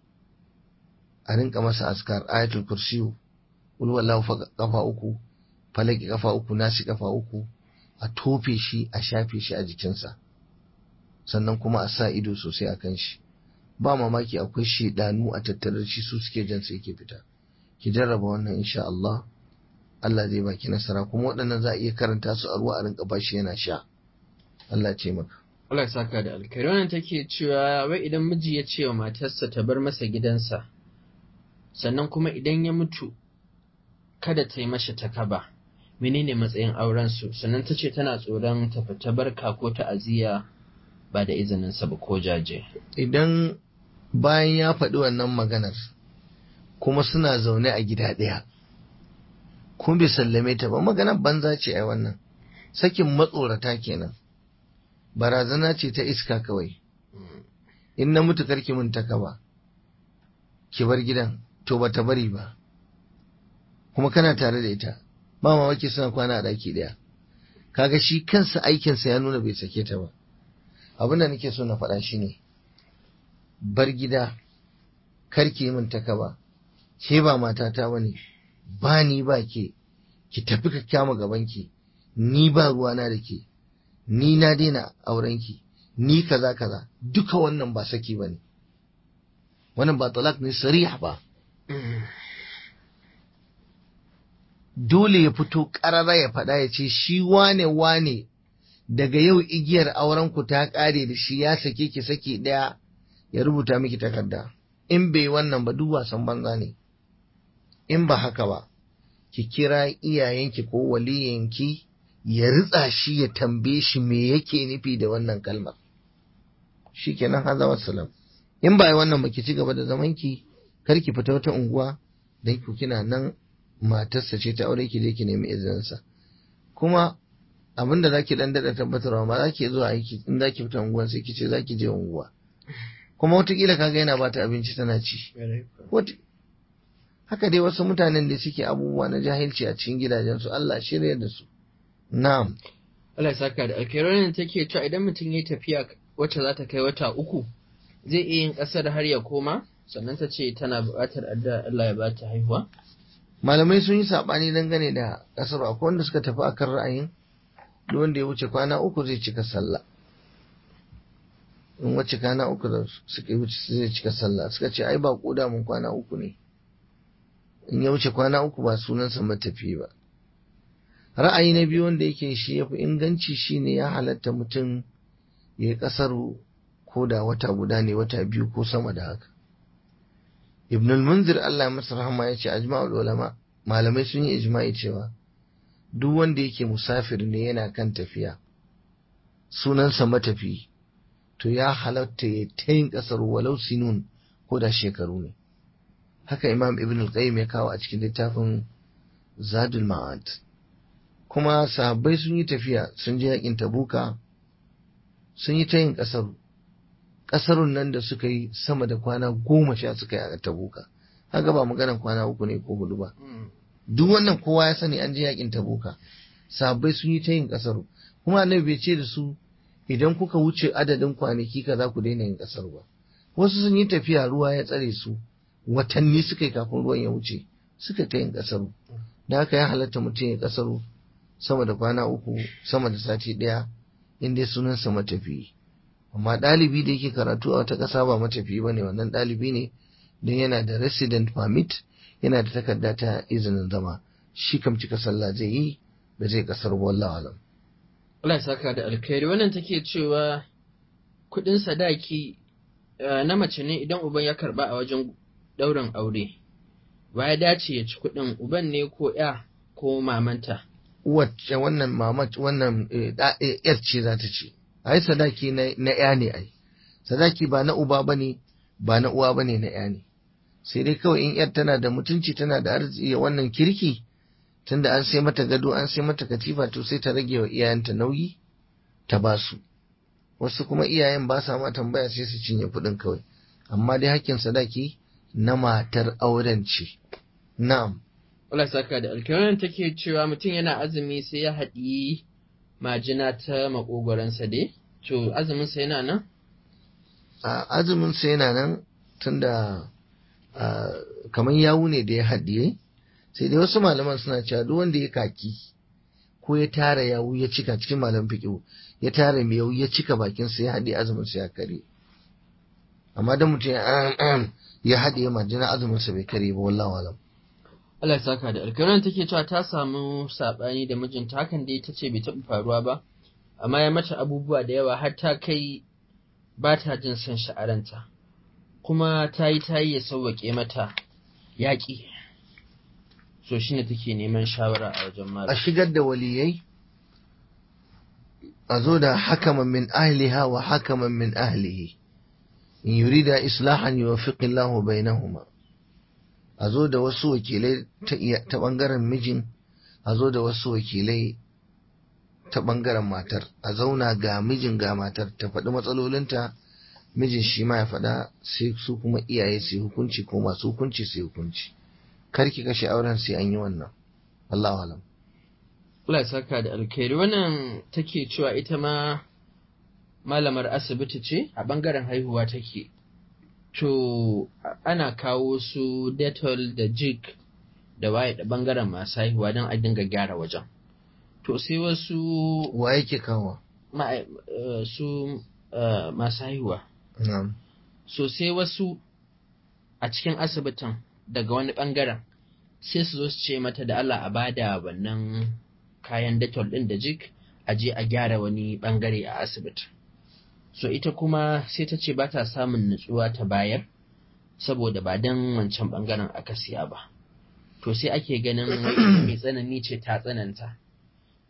a rinka masa askar ayatul kursiyu kul wallahu fa kafa uku falaki kafa uku nasi kafa uku a tofe shi a shafe shi a jikinsa sannan kuma a sa ido sosai a kan shi ba mamaki akwai shedanu a tattare da shi su suke jan sai yake fita ki jarraba wannan insha Allah Allah zai baki nasara kuma waɗannan za a iya karanta su a ruwa a rinka bashi yana sha Allah ce maka Allah ya saka da alkhairi. Wannan take cewa wai idan miji ya ce wa matarsa ta bar masa gidansa, sannan kuma idan ya mutu kada ta yi mashi takaba. Menene matsayin aurensu? Sannan ta ce tana tsoron ta fita barka ko ta'aziyya ba da izininsa ba ko jaje. idan bayan ya faɗi wannan maganar kuma suna zaune a gida ɗaya kuma bai sallame ta ba maganar banza ce ai wannan sakin matsorata kenan barazana ce ta iska kawai in na mutu karki mun taka ba ki bar gidan to ba ta bari ba kuma kana tare da ita ba mamaki suna kwana a ɗaki ɗaya kaga shi kansa aikinsa ya nuna bai sake ta ba abin da nake so na faɗa shi ne bar gida karki min taka ba ke ba matata bane ba ni ba ke ki tafi ka kyama gabanki ni ba ruwana da ke ni na daina aurenki ni kaza kaza duka wannan ba saki bane wannan ba talak ne sarih ba dole ya fito ƙarara ya faɗa ya ce shi wane wane daga yau igiyar aurenku ta ƙare da shi ya sake ki saki ɗaya ya rubuta miki takarda in bai wannan ba duk wasan banza ne in ba haka ba ki kira iyayenki ko waliyanki ya ritsa shi ya tambaye shi me yake nufi da wannan kalmar shi kenan haza wassalam in ba wannan ba ki ci gaba da zaman ki kar ki fita wata unguwa dan ku kina nan matarsa ce ta aure ki je ki nemi izininsa kuma abin da zaki dan dada tabbatarwa ma zaki zuwa aiki in zaki fita unguwa sai ki ce zaki je unguwa kuma wataƙila kaga yana bata abinci tana ci haka dai wasu mutanen da suke abubuwa na jahilci a cikin gidajensu Allah shirya da su na'am Allah ya saka da alkhairar take cewa idan mutum ya tafiya wacce za ta kai wata uku zai iya yin ƙasar har ya koma sannan ta ce tana buƙatar addu'a Allah ya bata haihuwa malamai sun yi saɓani dangane da ƙasar akwai wanda suka tafi akan ra'ayin duk wanda ya wuce kwana uku zai cika sallah in wuce kwana uku da suka wuce zai cika sallah suka ce ai ba koda mun kwana uku ne in ya wuce kwana uku ba sunansa matafi ba ra'ayi na biyu wanda yake shi ya fi inganci shine ya halatta mutum ya yi ƙasar ko da wata guda ne wata biyu ko sama da haka ibn al-munzir Allah masa rahama ya ce ajma'ul ulama malamai sun yi ijma'i cewa duk wanda yake musafir ne yana kan tafiya sunansa matafi to ya halatta ya ta yin ƙasar walau sinun ko da shekaru ne haka imam ibn al-qayyim ya kawo a cikin littafin zadul ma'ad kuma sahabbai sun yi tafiya sun je yakin tabuka sun yi ta yin ƙasar ƙasarun nan da suka yi sama da kwana goma sha suka yi a tabuka haka ba maganar kwana uku ne ko hudu ba duk wannan kowa ya sani an je yakin tabuka sahabbai sun yi ta yin ƙasar kuma annabi bai ce da su idan kuka wuce adadin kwanaki ka za ku daina yin ƙasar ba wasu sun yi tafiya ruwa ya tsare su watanni suka yi kafin ruwan ya wuce suka ta yin ƙasar da haka ya halatta mutum ya ƙasar sama da kwana uku sama da sati ɗaya in dai sunansa matafiyi amma ɗalibi da yake karatu a wata ƙasa ba matafiyi ba ne wannan ɗalibi ne don yana da resident permit yana da takarda ta izinin zama shi kam cika sallah zai yi ba zai ƙasar wallahu alam Allah ya saka da alkhairi wannan take cewa kuɗin sadaki na mace ne idan uban ya karba a wajen ɗaurin aure ba ya dace ya ci kuɗin uban ne ko ya ko mamanta wacce wannan mamat wannan yar ce za ta ce ai sadaki na ya ne ai sadaki ba na uba bane ba na uwa bane na ya ne sai dai kawai in yar tana da mutunci tana da arziki wannan kirki tunda an sai mata gado an sai mata katifa to sai ta rage wa iyayenta nauyi ta ba su wasu kuma iyayen ba sa ma tambaya sai su cinye kuɗin kawai amma dai hakkin sadaki na matar auren ce na'am Allah saka da alkiran take cewa mutum yana azumi sai ya haɗi majina ta makogoransa dai to azumin sa yana nan azumin sa yana nan tunda kamar yawu ne da ya haɗiye sai dai wasu malaman suna cewa duk wanda ya kaki ko ya tara yawu ya cika cikin malam fiƙo ya tara mai yawu ya cika bakin sa ya haɗe azumin sa ya kare amma dan mutum ya haɗe majina azumin sa bai kare ba wallahi alam Allah ya saka da alkawarin take cewa ta samu saɓani da mijinta hakan dai ta ce bai taɓa faruwa ba amma ya mata abubuwa da yawa har ta kai ba ta jin son sha'aranta kuma ta yi ta yi ya sauwaƙe mata yaƙi so shi ne take neman shawara a wajen a malam shigar da waliyai a zo da hakaman min ahliha wa hakaman min ahlihi in yurida islahan yuwaffiqillahu bainahuma a zo da wasu wakilai ta iya- ta ɓangaren mijin a zo da wasu wakilai ta ɓangaren matar a zauna ga mijin ga matar ta faɗi matsalolinta mijin shi ma ya faɗa sai su kuma iyaye su yi hukunci ko masu hukunci su yi hukunci kar ki kashe auren sai an yi wannan Allahu alam Allah ya saka da alkhairi wannan take cewa ita ma malamar asibiti ce a bangaren haihuwa take to ana kawo su detol da jig da waye da bangaren masu haihuwa don a dinga gyara wajen to sai wasu wa yake kawo ma'a- eh, su eh, masu haihuwa na'am so sai wasu a cikin asibitin daga wani bangaren sai su zo su ce mata da Allah a bada wannan kayan detol ɗin da jik a je a gyara wani bangare a asibiti so ita kuma sai ta ce ba ta samun nutsuwa ta bayar saboda ba don wancan bangaren aka siya ba to sai ake ganin wai ita mai tsanani ce ta tsananta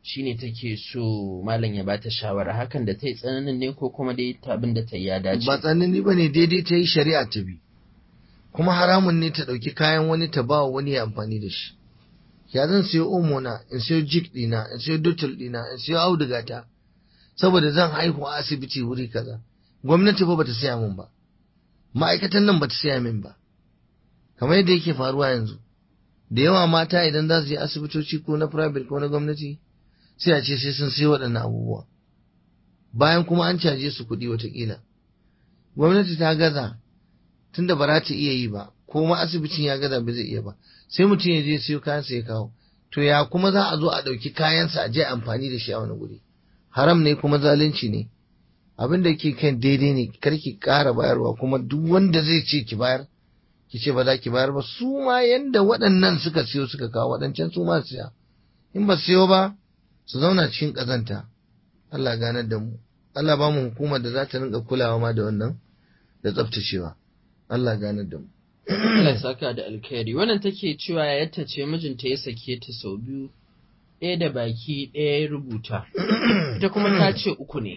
shine take so malam ya bata shawara hakan da ta yi tsananin ne ko kuma dai ta abin da ta yi ya dace ba tsanani ba ne daidai ta yi shari'a ta bi kuma haramun ne ta ɗauki kayan wani ta ba wani ya amfani da shi ya zan siyo omo na in siyo jik ɗina in siyo dotul ɗina in siyo auduga ta saboda zan haihu a asibiti wuri kaza gwamnati ba bata siya min ba ma'aikatan nan bata siya min ba kamar yadda yake faruwa yanzu da yawa mata idan za su je asibitoci ko na private ko na gwamnati sai a ce sai sun sai waɗannan abubuwa bayan kuma an caje su kuɗi watakila gwamnati ta gaza tunda ba za ta iya yi ba ko ma asibitin ya gaza ba zai iya ba sai mutum ya je siyo kayansa ya kawo to ya kuma za a zo a ɗauki kayansa a je amfani da shi a wani guri haram ne kuma zalunci ne abin da ke kan daidai ne kar ki ƙara bayarwa kuma duk wanda zai ce ki bayar ki ce ba za ki bayar ba su ma yanda waɗannan suka siyo suka kawo waɗancan su ma siya in ba siyo ba su zauna cikin ƙazanta Allah ganar da mu Allah ba mu hukumar da za ta rinka kulawa ma da wannan da tsaftacewa Allah ganar da mu Allah ya saka da alkhairi wannan take cewa yadda ce mijinta ya sake ta sau biyu ɗaya da baki ɗaya ya rubuta ita kuma ta ce uku ne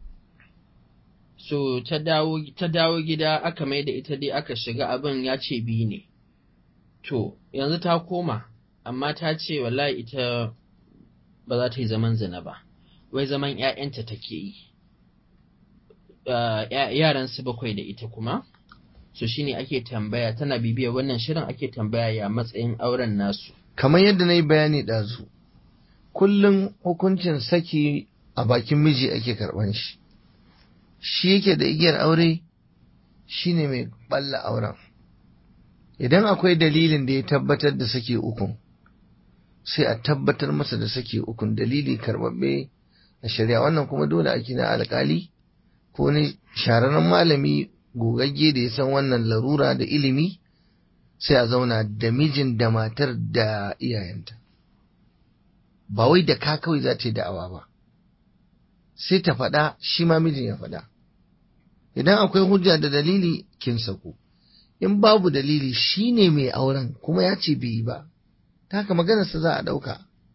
so ta dawo ta dawo gida aka mai da ita dai aka shiga abin ya ce biyu ne to yanzu ta koma amma ta ce wallahi ita ba za ta yi zaman zina ba wai zaman ‘ya'yanta take yi yaran su bakwai da ita kuma so shine ake tambaya tana bibiya wannan shirin ake tambaya ya matsayin auren nasu kamar yadda na yi bayani ɗazu kullum hukuncin saki a bakin miji ake karɓan shi shi yake da igiyar aure shine mai ɓalla auren idan akwai dalilin da ya tabbatar da sake ukun sai a tabbatar masa da sake ukun dalili karɓaɓɓe a shari'a wannan kuma dole ake na alƙali ko ne shararren malami gogagge da ya san wannan larura da ilimi sai a zauna da mijin da matar da iyayenta ba wai da ka kawai za ta yi da'awa ba sai ta faɗa shi ma mijin ya faɗa idan akwai hujja da dalili kin sako in babu dalili shi ne mai auren kuma ya ce bai yi ba ta haka maganarsa za a ɗauka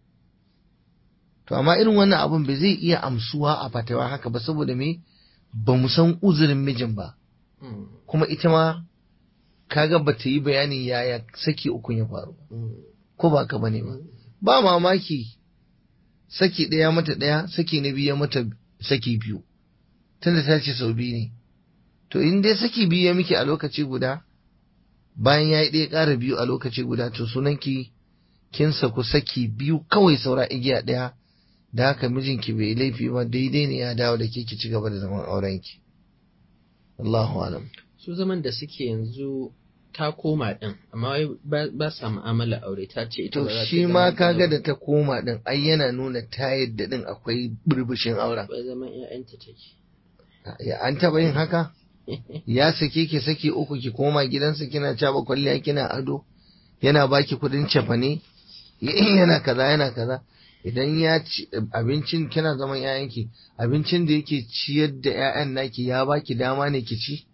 to amma irin wannan abun bai zai iya amsuwa a fatawa haka ba saboda me ba mu san uzurin mijin ba kuma ita ma kaga ba ta yi bayanin yaya saki ukun ya faru ko ba ka bane ba ba mamaki saki ɗaya mata ɗaya saki na biyu mata saki biyu tunda ta ce sau biyu ne to in dai saki biyu ya miki a lokaci guda bayan ya yi ɗaya ƙara biyu a lokaci guda to sunanki kin saku saki biyu kawai saura igiya ɗaya da haka mijinki bai laifi ba daidai ne ya dawo da ke ki ci gaba da zaman aurenki Allahu alam su zaman da suke yanzu ta koma din amma wai ba sa mu'amala aure ta ce ita to ba za ta shi yi ma zaman kaga aure. da ta koma din ai yana nuna ta yadda din akwai burbushin auren ba zaman ƴaƴanta take ya an taba yin haka ya sake ki saki uku ki koma gidansa kina caba kwalliya kina ado yana baki kudin cefane yana kaza yana kaza idan ya ci abincin kina zaman ƴaƴanki abincin da yake ciyar da ƴaƴan naki ya baki dama ne ki ci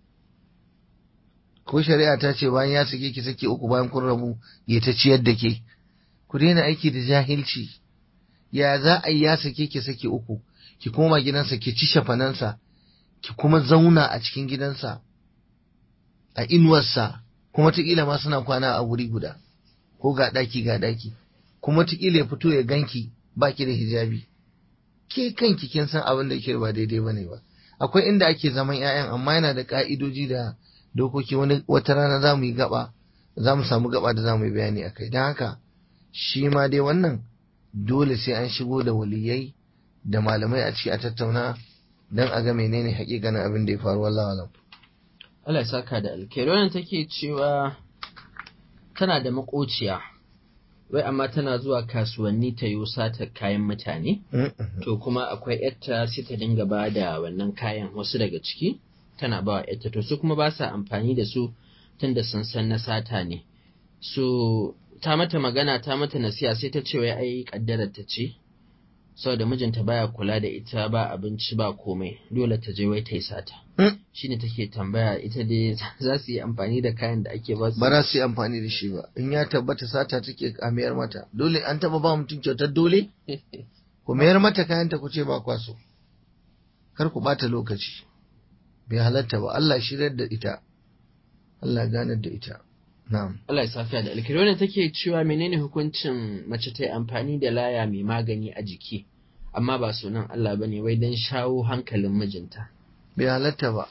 ko shari'a ta ce bayan ya sake ki saki uku bayan kun rabu ya ta ciyar da ke ku daina aiki da jahilci ya za a yi ya sake ki saki uku ki koma gidansa ki ci shafanansa ki kuma zauna a cikin gidansa a inuwarsa kuma taƙila ma suna kwana a wuri guda ko ga ɗaki ga ɗaki kuma taƙila ya fito ya ganki baki da hijabi ke kanki kin san abin da ke ba daidai bane ba akwai inda ake zaman 'ya'yan amma yana da ka'idoji da dokoki wani wata rana za mu yi gaba za mu samu gaba da za mu yi bayani a kai don haka shi ma dai wannan dole sai an shigo da waliyai da malamai a ciki a tattauna don a ga menene hakikanin abin da ya faru wallahi alam Allah ya saka da alkhairi wannan take cewa tana da makociya wai amma tana zuwa kasuwanni ta yi sata kayan mutane to kuma akwai yarta sai ta dinga ba da wannan kayan wasu daga ciki tana ba wa yarta to su kuma ba sa amfani da su tunda sun san na sata ne so ta mata magana ta mata nasiha sai ta ce wai ai kaddarar ta ce saboda mijinta baya kula da ita ba abinci ba komai dole ta je wai ta yi sata Hmm. shine take tambaya ita dai za su yi amfani da kayan da ake ba su ba za su yi amfani da shi ba in ya tabbata sata take a mayar mata dole an taba ba mutum kyautar dole ku mayar mata kayanta ku ce ba kwaso kar ku bata lokaci bai halatta ba Allah shirar da ita Allah ganar da ita na'am Allah ya safiya da alkhairi wannan take cewa menene hukuncin mace ta yi amfani da laya mai magani a jiki amma ba sunan Allah bane wai dan shawo hankalin mijinta bai halatta ba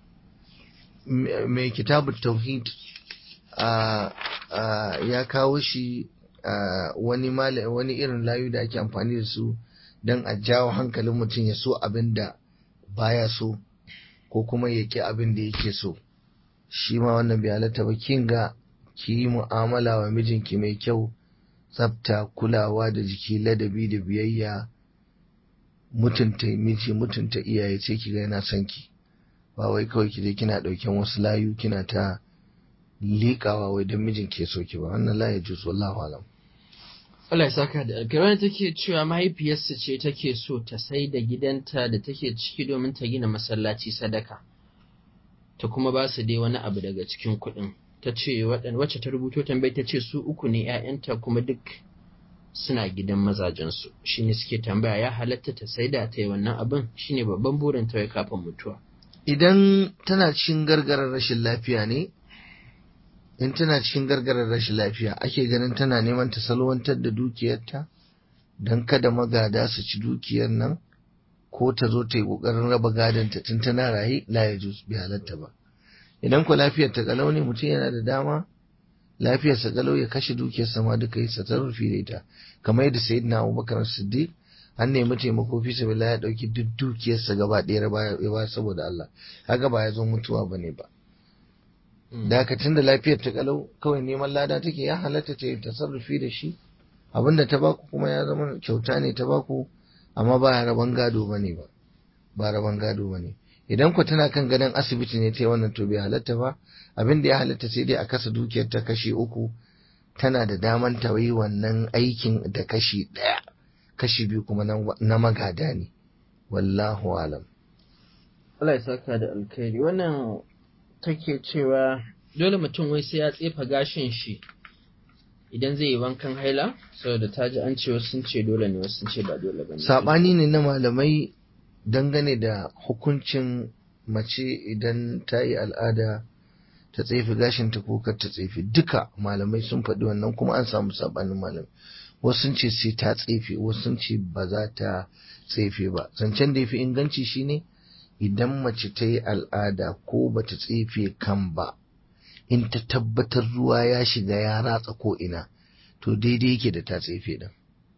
M- mai kitabu tauhid a a ya kawo shi a wani mala- wani irin layu da ake amfani da su don a jawo hankalin mutum ya so abin da baya so ko kuma ya ƙi abin da yake so shi ma wannan bai halatta ba kin ga ki yi mu'amala wa mijinki mai kyau tsafta kulawa da jiki ladabi da biyayya mutunta miji mutunta iyaye sai ki ga yana son ki ba wai kawai ki je kina ɗauken wasu layu kina ta liƙawa wai don mijin ke so ki ba wannan la ya juz wallahu alam Allah ya saka da alkhairi wannan take cewa mahaifiyarsa ce take so ta sai da gidanta da take ciki domin ta gina masallaci sadaka ta kuma ba su dai wani abu daga cikin kuɗin ta ce waɗan- wacce ta rubuto tambayi ta ce su uku ne 'ya'yanta kuma duk suna gidan mazajensu shi ne suke tambaya ya halatta ta saida ta yi wannan abin shine babban burin ta wai kafin mutuwa idan tana cikin gargarar rashin lafiya ne in tana cikin gargarar rashin lafiya ake ganin tana neman ta salwantar da dukiyarta don kada magada su ci dukiyar nan ko ta zo ta yi ƙoƙarin raba gadonta tun tana raye la ya juz bi halatta ba idan ku lafiyar ta kalau ne mutum yana da dama lafiyarsa kalau ya kashe dukiyarsa ma duka yi tasarrufi da ita kamar yadda sayyidina Abubakar Siddiq an nemi taimako fi sabilillah ya dauki duk dukiyarsa gaba ɗaya ya ba- ya ba saboda Allah kaga ba ya zo mutuwa bane ba da haka tunda lafiyar ta kalau kawai neman lada take ya halatta ta yi tasarrufi da shi abinda ta baku kuma ya zama kyauta ne ta baku amma ba raban gado bane ba ba raban gado bane idan ku tana kan gadon asibiti ne ta yi wannan to bai halatta ba abin da ya halatta sai dai a kasa dukiyar ta kashi uku tana da daman ta yi wannan aikin da kashi ɗaya kashi biyu kuma na- na magada ne wallahu alam Allah ya saka da alkhairi wannan take cewa dole mutum wai sai ya tsefa gashin shi idan zai yi wankan haila saboda ta ji an ce wasu sun ce dole ne wasu sun ce ba dole ba ne saɓani ne na malamai dangane da hukuncin mace idan ta yi al'ada ta tsefe gashinta ko kar ta tsefe duka malamai sun faɗi wannan kuma an samu saɓanin malamai wasu sun ce sai ta tsefe wasu sun ce ba za ta tsefe ba zancen da ya fi inganci shine idan mace ta yi al'ada ko ba ta tsefe kan ba in ta tabbatar ruwa ya shiga ya ratsa ko ina to daidai yake da ta tsefe din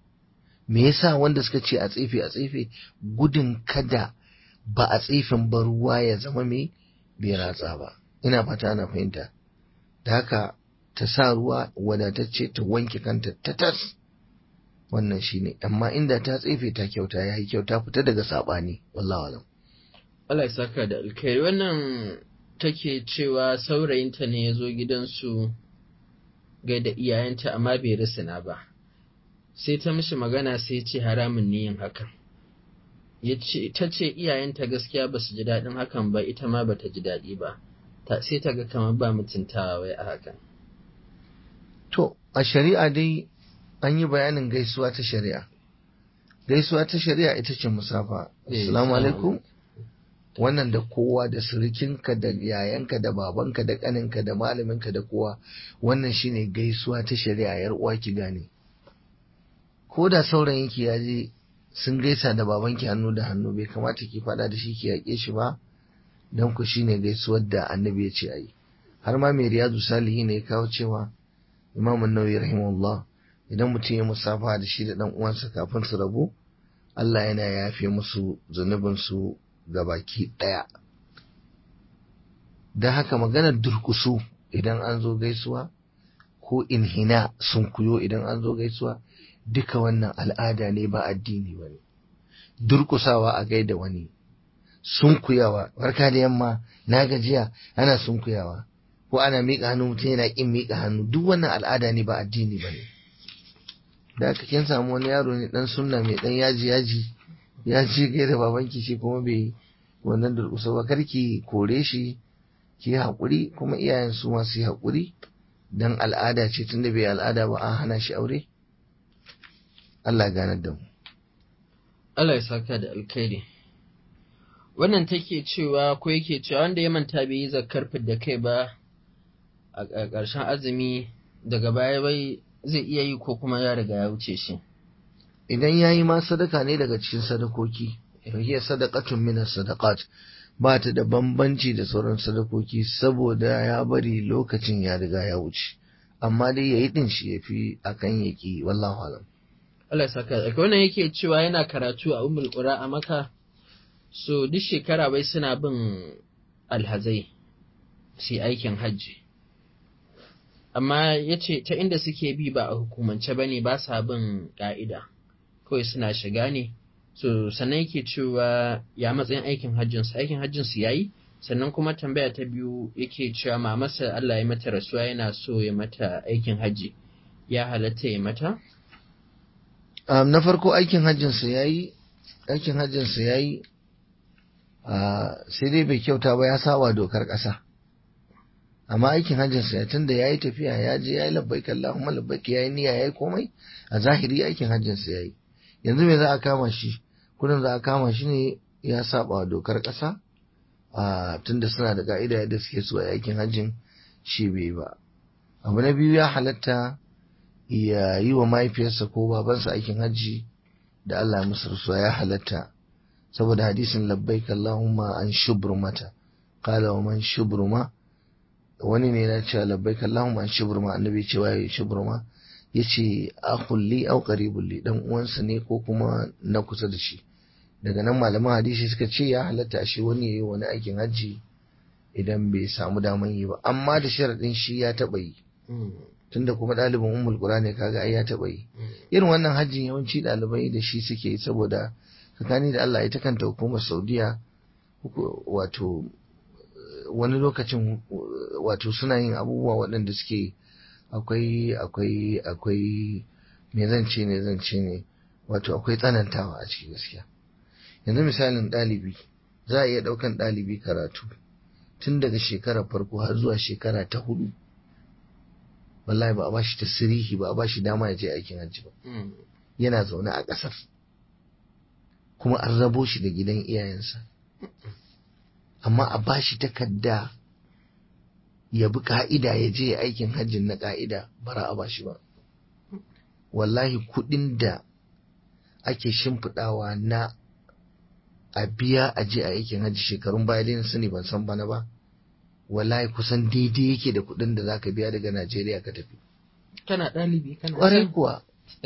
me yasa wanda suka ce a tsefe a tsefe gudun kada ba a tsefin ba ruwa ya zama mai bai ratsa ba ina fata ana fahimta da haka ta sa ruwa wadatacce ta wanke kanta ta tas wannan shine amma inda ta tsefe ta kyauta ya yi kyauta fita daga saɓani wallahu alam Allah ya saka da alkhairi wannan take cewa saurayinta ne ya zo gidansu gaida iyayenta amma bai risina ba sai ta mishi magana sai ya ce haramun ne yin hakan ya ce ta ce iyayenta gaskiya ba su ji daɗin hakan ba ita ma ba ta ji daɗi ba ta sai ta ga kamar ba mutuntawa wai a hakan To, a shari'a dai an yi bayanin gaisuwa ta shari'a. Gaisuwa ta shari'a ita ce musafa. Eh, Assalamu assalamu alaikum. Wannan da kowa da surukinka da yayanka da babanka da ƙaninka da malaminka da kowa wannan shine gaisuwa ta shari'a yar uwa ki gane. Ko da saurayinki ya je sun gaisa da babanki hannu da hannu bai kamata ki faɗa da shi ki yaƙe shi ba don ku shine gaisuwar da annabi ya ce a yi. Har ma mai riyadu salihi ne ya kawo cewa Imam Nawawi rahimahullah idan mutum ya musafa da shi da dan uwansa kafin su rabu Allah yana yafe musu zunubin su baki daya dan haka maganar durkusu idan an zo gaisuwa ko inhina sun kuyo idan an zo gaisuwa duka wannan al'ada ne ba addini bane durkusawa a gaida wani sunkuyawa barka da yamma na gajiya ana sunkuyawa ko ana miƙa hannu mutum yana ƙin miƙa hannu duk wannan al'ada ne ba addini ba ne da aka kin samu wani yaro ne dan sunna mai dan yaji yaji ya ce kai da babanki shi kuma bai wannan durƙusa ba karki kore shi ki haƙuri kuma iyayen su masu yi haƙuri dan al'ada ce tunda bai al'ada ba an hana shi aure Allah ya ganar da mu Allah ya saka da alkhairi wannan take cewa ko yake cewa wanda ya manta bai yi zakar da kai ba a ƙarshen azumi daga baya bai zai iya yi ko kuma ya riga ya wuce shi idan ya yi ma sadaka ne daga cikin sadakoki hiya sadaqatun min sadaqat ba ta da bambanci da sauran sadakoki saboda ya bari lokacin ya riga ya wuce amma dai yayi din shi yafi akan yaki wallahu alam Allah ya saka da wannan yake cewa yana karatu a Ummul Qura a Makka so duk shekara bai suna bin alhazai su aikin hajji amma ya ce ta inda suke bi ba a hukumance ba ne ba sa bin ƙa'ida kawai suna shiga ne so sannan yake cewa ya matsayin aikin hajjinsu aikin hajjinsu ya yi sannan kuma tambaya ta biyu yake cewa mamarsa Allah ya mata rasuwa yana so ya mata aikin hajji ya halatta ya mata um, na farko aikin hajjinsa ya yi aikin hajjinsa ya yi uh, sai dai bai kyauta ba ya sawa dokar ƙasa amma aikin hajjinsa ya tunda ya yi tafiya ya je ya yi labbaik Allahumma labbaik ya yi niyya ya yi komai a zahiri aikin hajjinsa ya yi yanzu me za a kama shi kudin za a kama shi ne ya saba wa dokar ƙasa a tunda suna da ka'ida yadda suke so a aikin hajjin shi bai ba abu na biyu ya halatta ya yi wa mahaifiyarsa ko babansa aikin hajji da Allah musu rasuwa ya halatta saboda hadisin labbaik Allahumma an shubrumata qala wa man shubruma wani ne na cewa labbaik Allahumma an shubruma annabi cewa ya shubruma yace akhul li aw qaribul li dan uwansa ne ko kuma na kusa da shi daga nan malaman hadisi suka ce ya halatta shi wani yayi wani aikin hajji idan bai samu daman yi ba amma da sharadin shi ya taba yi tunda kuma ɗalibin ummul qura ne kaga ai ya taba yi irin wannan hajjin yawanci ɗalibai da shi suke yi saboda tsakani da Allah ita kanta hukumar Saudiya wato wani lokacin wato suna yin abubuwa waɗanda suke akwai akwai akwai me zan ce ne zan ce ne wato akwai tsanantawa a ciki gaskiya yanzu misalin ɗalibi za a iya ɗaukan ɗalibi karatu tun daga shekarar farko har zuwa shekara ta hudu wallahi ba a bashi tasirihi ba a bashi dama ya je aikin hajji ba yana zaune a ƙasar kuma an rabo shi da gidan iyayensa amma a bashi takarda ya bi ka'ida ya je aikin hajjin na ka'ida bara a bashi ba wallahi kudin da ake shimfiɗawa na a biya a je a aikin hajji shekarun baya dai sani ban san bana ba wallahi kusan daidai yake da kudin da zaka biya daga Najeriya ka tafi kana ɗalibi kana ƙwarai kuwa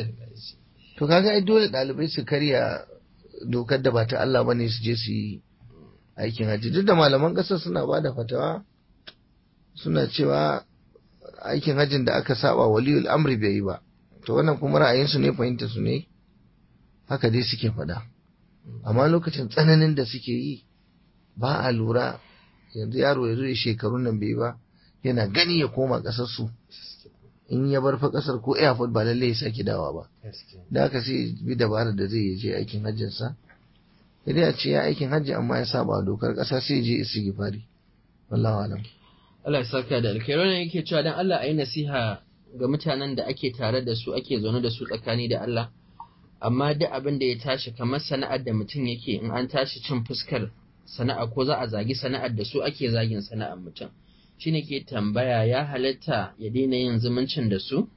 to kaga ai dole ɗalibai su karya dokar da ba ta Allah bane su je su yi aikin hajji duk da malaman ƙasar suna ba da fatawa suna cewa aikin hajjin da aka saba waliyul amri bai yi ba to wannan kuma ra'ayinsu ne fahimta su ne haka dai suke faɗa amma lokacin tsananin da suke yi ba a lura yanzu yaro ya zo ya shekarun nan bai ba yana gani ya koma ƙasar su in ya bar fa ƙasar ko airport ba lallai ya sake dawa ba da haka sai bi dabarar da zai je aikin hajjinsa sai a ce ya aikin hajji amma ya saba dokar ƙasa sai je istighfari wallahu alam Allah ya saka da alkhairi wannan yake cewa dan Allah ayi nasiha ga mutanen da ake tare da su ake zaune da su tsakani da Allah amma duk abin da ya tashi kamar sana'ar da mutum yake in an tashi cin fuskar sana'a ko za a zagi sana'ar da su ake zagin sana'ar mutum shine ke tambaya ya halatta ya daina yin zumuncin da su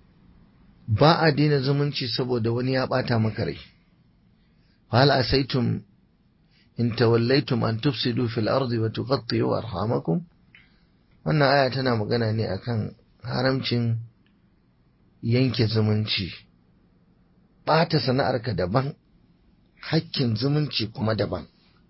ba a daina zumunci saboda wani ya bata maka rai hal asaitum in tawallaitum an tufsidu fil ardi wa tuqatti'u arhamakum wannan aya tana magana ne akan haramcin yanke zumunci ɓata sana'arka daban hakkin zumunci kuma daban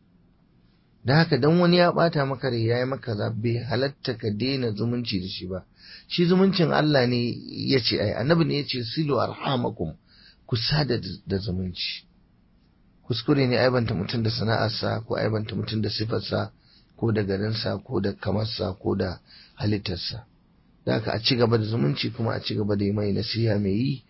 da haka dan wani ya ɓata maka rai ya yi maka zabe halatta ka daina zumunci da shi ba shi zumuncin Allah ne ya ce ai annabi ne ya ce silu arhamakum ku sada da zumunci kuskure ne aibanta mutum da sana'arsa ko aibanta mutum da sifarsa ko da garinsa ko da kamarsa ko da halittarsa da haka a ci gaba da zumunci kuma a ci gaba da yi mai nasiha mai yi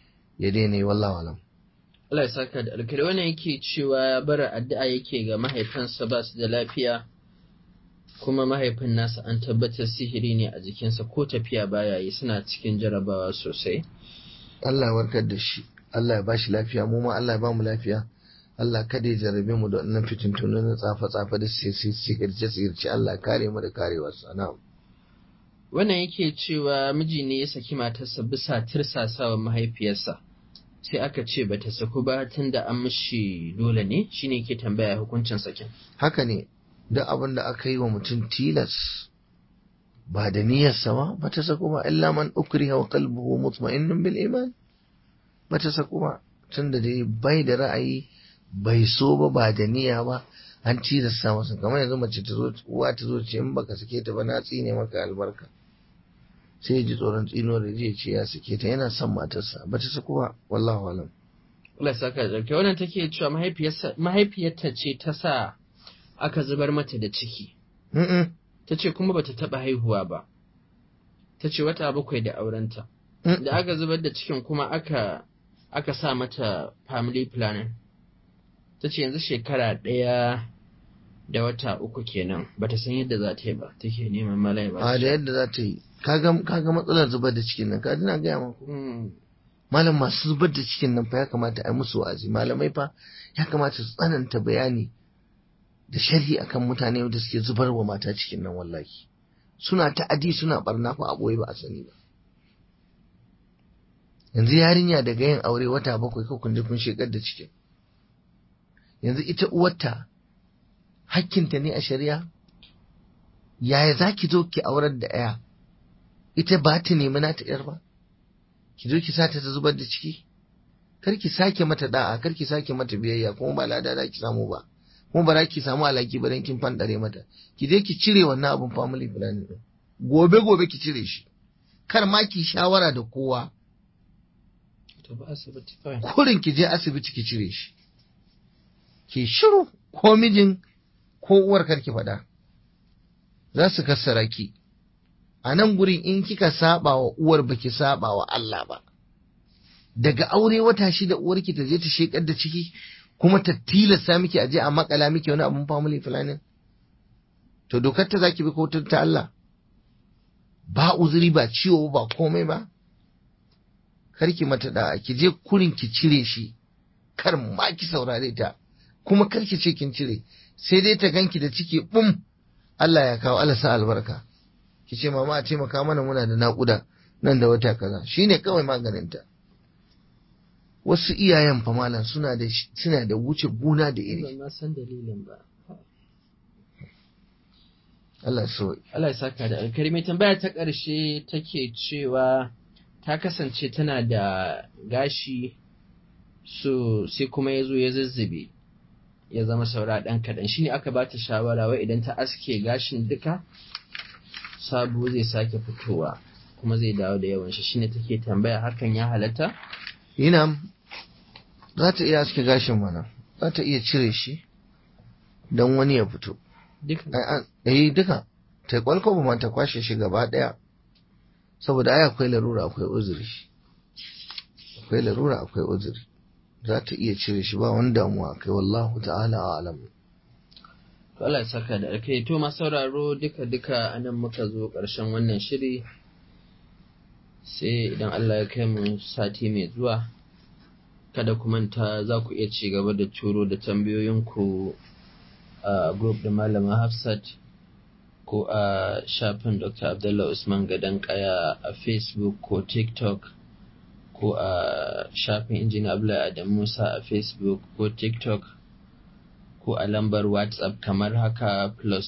ya daina yi wallahu alam Allah ya saka da alkhairi wannan yake cewa bara addu'a yake ga mahaifansa ba su da lafiya kuma mahaifin nasa an tabbatar sihiri ne a jikinsa ko tafiya baya yi suna cikin jarabawa sosai Allah ya warkar da shi Allah ya bashi lafiya mu ma Allah ya ba mu lafiya Allah kada ya jarrabe mu da wannan fitintunu na tsafa-tsafa da sihirce-sihirce Allah kare mu da karewarsa na'am wannan yake cewa miji ne ya saki matarsa bisa tirsasawa mahaifiyarsa sai aka ce bata saku ba tunda an mishi dole ne shine yake tambaya hukuncin sakin haka ne duk abin da aka yi wa mutum tilas ba da niyyarsa ba ba ta saku ba illa man ukriha wa qalbuhu mutma'innun bil iman ba ta saku ba tunda dai bai da ra'ayi bai so ba ba da niyya ba an tilasta masa kamar yanzu mace ta zo uwa ta zo ce in baka sake ta ba na tsine maka albarka sai ya ji tsoron tsino da zai ce ya sake ta yana son matarsa ba ta saku ba wallahu alam Allah ya saka da alkhairi wannan take cewa mahaifiyarsa mahaifiyarta ce ta sa aka zubar mata da ciki Mm-mm. ta ce kuma bata taɓa haihuwa ba ta ce wata bakwai da aurenta Mm. da aka zubar da cikin kuma aka aka sa mata family planning ta ce yanzu shekara ɗaya da wata uku kenan bata san yadda za ta yi ba take neman malai ba a da yadda za ta yi kaga kaga matsalar zubar da cikin nan ka dina gaya maku Mm, malam masu zubar da cikin nan fa ya kamata a yi musu wa'azi malamai fa ya kamata su tsananta bayani da sharhi akan mutane da suke zubar wa mata cikin nan wallahi suna ta'adi suna barna fa a boye ba a sani ba yanzu yarinya daga yin aure wata bakwai ko kun je kun shekar da cikin yanzu ita uwarta hakkinta ne a shari'a yaya za ki zo ki aurar da ɗaya ita ba ta nemi nata ‘yar ba ki zo ki sata ta zubar da ciki kar ki sake mata da'a kar ki sake mata biyayya kuma ba lada za ki samu ba kuma ba za ki samu alaki ba dan kin fandare mata ki je ki cire wannan abun family planning din gobe gobe ki cire shi kar ma ki shawara da kowa to ba asibiti kawai kurin ki je asibiti ki cire shi ki shiru ko mijin ko uwar kar ki faɗa za su kassara ki a nan gurin in kika saba wa uwar baki saba wa Allah ba daga aure wata shida uwarki ta je ta shekar da ciki kuma ta tilasta miki aje a makala miki wani abun family planning to dokar ta zaki bi ko ta Allah ba uzuri ba ciwo ba komai ba karki mata da ki je kurin ki cire shi kar ma ki saurare ta kuma kar ki ce kin cire sai dai ta ganki da ciki bum Allah ya kawo Allah sa albarka ki ce mama a taimaka mana muna da naƙuda nan da wata kaza shine kawai maganinta wasu iyayen fa malam suna da suna da wuce gona da iri ban ma san dalilin ba Allah so Allah ya saka da alkari mai tambaya ta ƙarshe take cewa ta kasance tana da gashi so sai kuma ya zo ya zazzube ya zama saura ɗan kaɗan shine aka ba ta shawara wai idan ta aske gashin duka sabo zai sake fitowa kuma zai dawo da yawan shi shine take tambaya hakan ya halatta Ina za ta iya aske gashin mana za ta iya cire shi don wani ya fito duka eh duka ta kwalkwaba ma ta kwashe shi gaba daya saboda ai akwai larura akwai uzuri akwai larura akwai uzuri za ta iya cire shi ba wani damuwa kai wallahu ta'ala alam To Allah ya saka da alkai to ma sauraro duka duka anan muka zo ƙarshen wannan shiri sai idan Allah ya kai mu sati mai zuwa kada ku manta za ku iya ci gaba da turo da tambayoyinku a group da malama Hafsat ko a shafin Dr. Abdullah Usman Gadan Kaya a Facebook ko TikTok ko a shafin Injiniya Abdullahi Adam Musa a Facebook ko TikTok ko a lambar WhatsApp kamar haka plus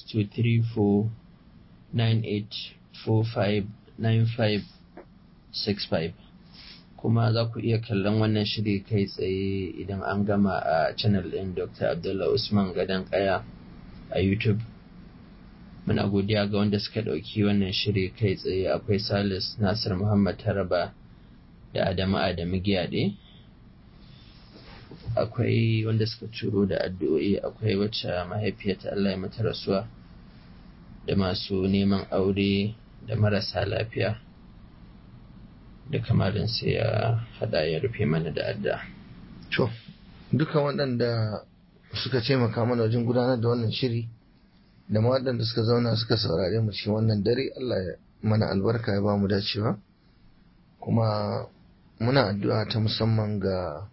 23498459565 kuma za ku iya kallon wannan shiri kai tsaye idan an gama a channel ɗin Dr. Abdullah Usman Gadan Kaya a YouTube. Muna godiya ga wanda suka ɗauki wannan shiri kai tsaye akwai Salis Nasir Muhammad Taraba da Adamu Adamu Giyaɗe. akwai wanda suka turo da addu'o'i akwai wacce mahaifiyarta Allah ya mata rasuwa da masu neman aure da marasa lafiya da kamarin sai ya hada ya rufe mana da adda to duka waɗanda suka taimaka mana wajen gudanar da wannan shiri da ma waɗanda suka zauna suka saurare mu cikin wannan dare Allah ya mana albarka ya ba mu dacewa kuma muna addu'a ta musamman ga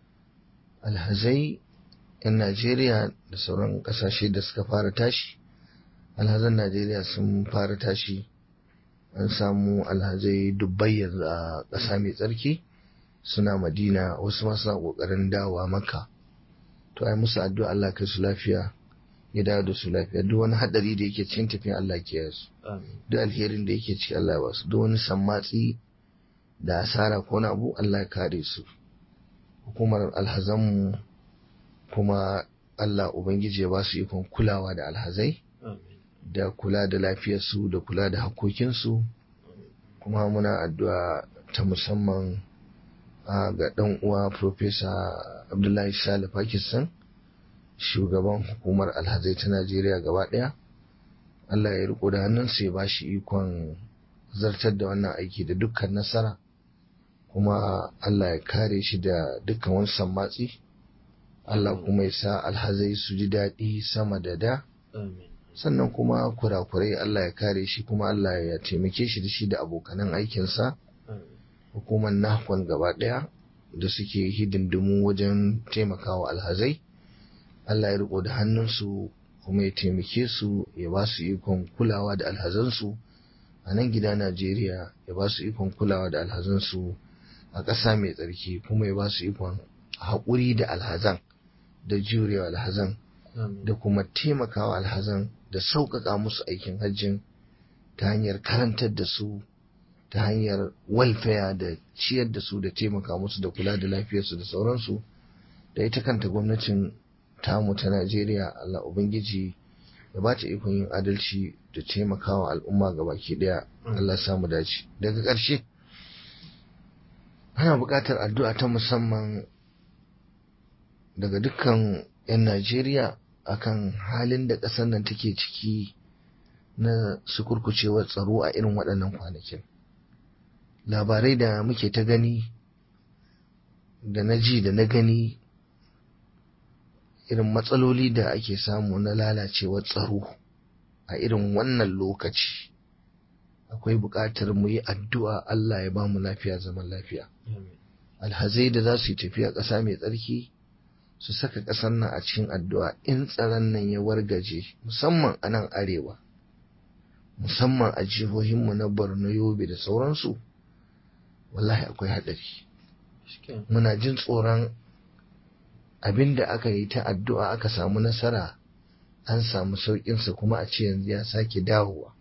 alhazai 'yan Najeriya da sauran ƙasashe da suka fara tashi alhazan Najeriya sun fara tashi an samu alhazai dubbai yanzu a ƙasa mai tsarki suna madina wasu ma suna ƙoƙarin dawowa maka to ai musu addu'a Allah kai su lafiya ya dawo da su lafiya duk wani hadari da yake cikin tafiya Allah ke su duk alherin da yake ciki Allah ya ba su duk wani sammatsi da asara ko na abu Allah ya kare su hukumar alhazanmu kuma Allah Ubangiji ya ba su ikon kulawa da alhazai da kula da lafiyarsu da kula da hakokinsu kuma muna addu'a ta musamman ga ɗan uwa Profesa Abdullahi Sale Pakistan shugaban hukumar alhazai ta Najeriya gaba ɗaya Allah ya riko da hannunsa ya ba shi ikon zartar da wannan aiki da dukkan nasara kuma Allah ya kare shi da dukkan wani sammatsi Allah kuma ya sa alhazai su ji daɗi sama da da sannan kuma kurakurai Allah ya kare shi kuma Allah ya taimake shi da shi da abokanan aikinsa hukumar nahkon gaba ɗaya da suke hidindimu wajen taimakawa alhazai Allah ya riko da hannunsu kuma ya taimake su ya ba su ikon kulawa da alhazansu a nan gida Najeriya ya ba su ikon kulawa da alhazansu a ƙasa mai tsarki kuma ya ba su ikon haƙuri da alhazan da jurewa alhazan da kuma taimakawa alhazan da sauƙaƙa musu aikin hajjin ta hanyar karantar da su ta hanyar walfaya da ciyar da su da taimaka musu da kula da lafiyarsu da sauransu da ita kanta gwamnatin tamu ta Najeriya Allah Ubangiji ya ba ta ikon yin adalci da taimakawa al'umma ga baki ɗaya Allah samu dace daga ƙarshe ana buƙatar addu'a ta musamman daga dukkan 'yan Najeriya akan halin da ƙasar nan take ciki na sukurkucewar tsaro a irin waɗannan kwanakin. Labarai da muke ta gani da na ji da na gani irin matsaloli da ake samu na lalacewar tsaro a irin wannan lokaci. Akwai buƙatar mu yi addu'a Allah ya ba mu lafiya zaman lafiya. Alhazai da za su yi tafiya ƙasa mai tsarki. su saka ƙasar nan a cikin addu'a in tsaron nan ya wargaje musamman a nan arewa musamman a jihohinmu na borno yobe da sauransu wallahi akwai haɗari muna jin tsoron abin da aka yi ta addu'a aka samu nasara an samu sauƙinsa kuma a ce yanzu ya sake dawowa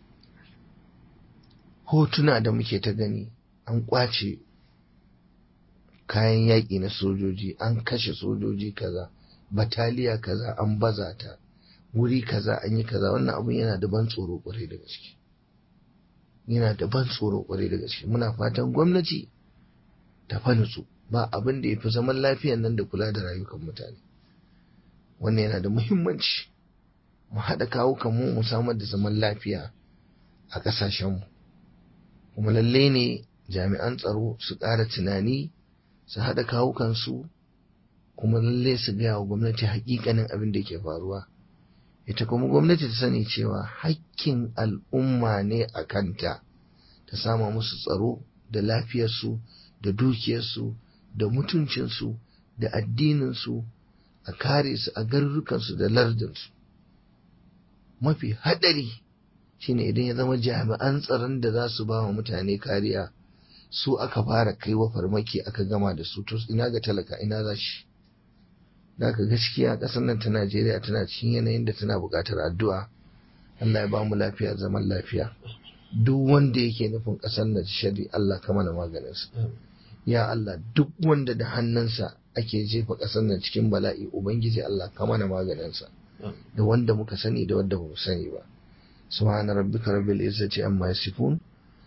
hotuna da muke ta gani an ƙwace kayan yaƙi na sojoji an kashe sojoji kaza bataliya kaza an baza ta wuri kaza an yi kaza wannan abun yana da ban tsoro kwarai da gaske yana da ban tsoro kwarai da gaske muna fatan gwamnati ta fa nutsu ba abin da ya fi zaman lafiyan nan da kula da rayukan mutane wannan yana da muhimmanci mu haɗa kawukan mu mu samar da zaman lafiya a ƙasashenmu kuma lalle ne jami'an tsaro su ƙara tunani su haɗa kawukansu kuma lalle su gaya wa gwamnati hakikanin abin da ke faruwa ita kuma gwamnati ta sani cewa hakkin al'umma ne a kanta ta sama musu tsaro da lafiyarsu da dukiyarsu da mutuncinsu da addininsu a kare su a garurukansu da lardinsu mafi haɗari shine idan ya zama jami'an tsaron da za su ba wa mutane kariya su aka fara kai wa farmaki aka gama da su to ina ga talaka ina za shi da ka gaskiya ƙasar nan ta Najeriya tana cikin yanayin da tana buƙatar addu'a Allah ya ba mu lafiya zaman lafiya duk wanda yake nufin ƙasar nan shari Allah ka mana maganinsa ya Allah duk wanda da hannunsa ake jefa ƙasar nan cikin bala'i ubangiji Allah ka mana maganinsa da wanda muka sani da wanda ba mu sani ba subhana rabbika rabbil izzati amma yasifun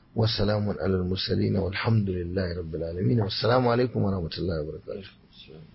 وسلام على المرسلين والحمد لله رب العالمين والسلام عليكم ورحمة الله وبركاته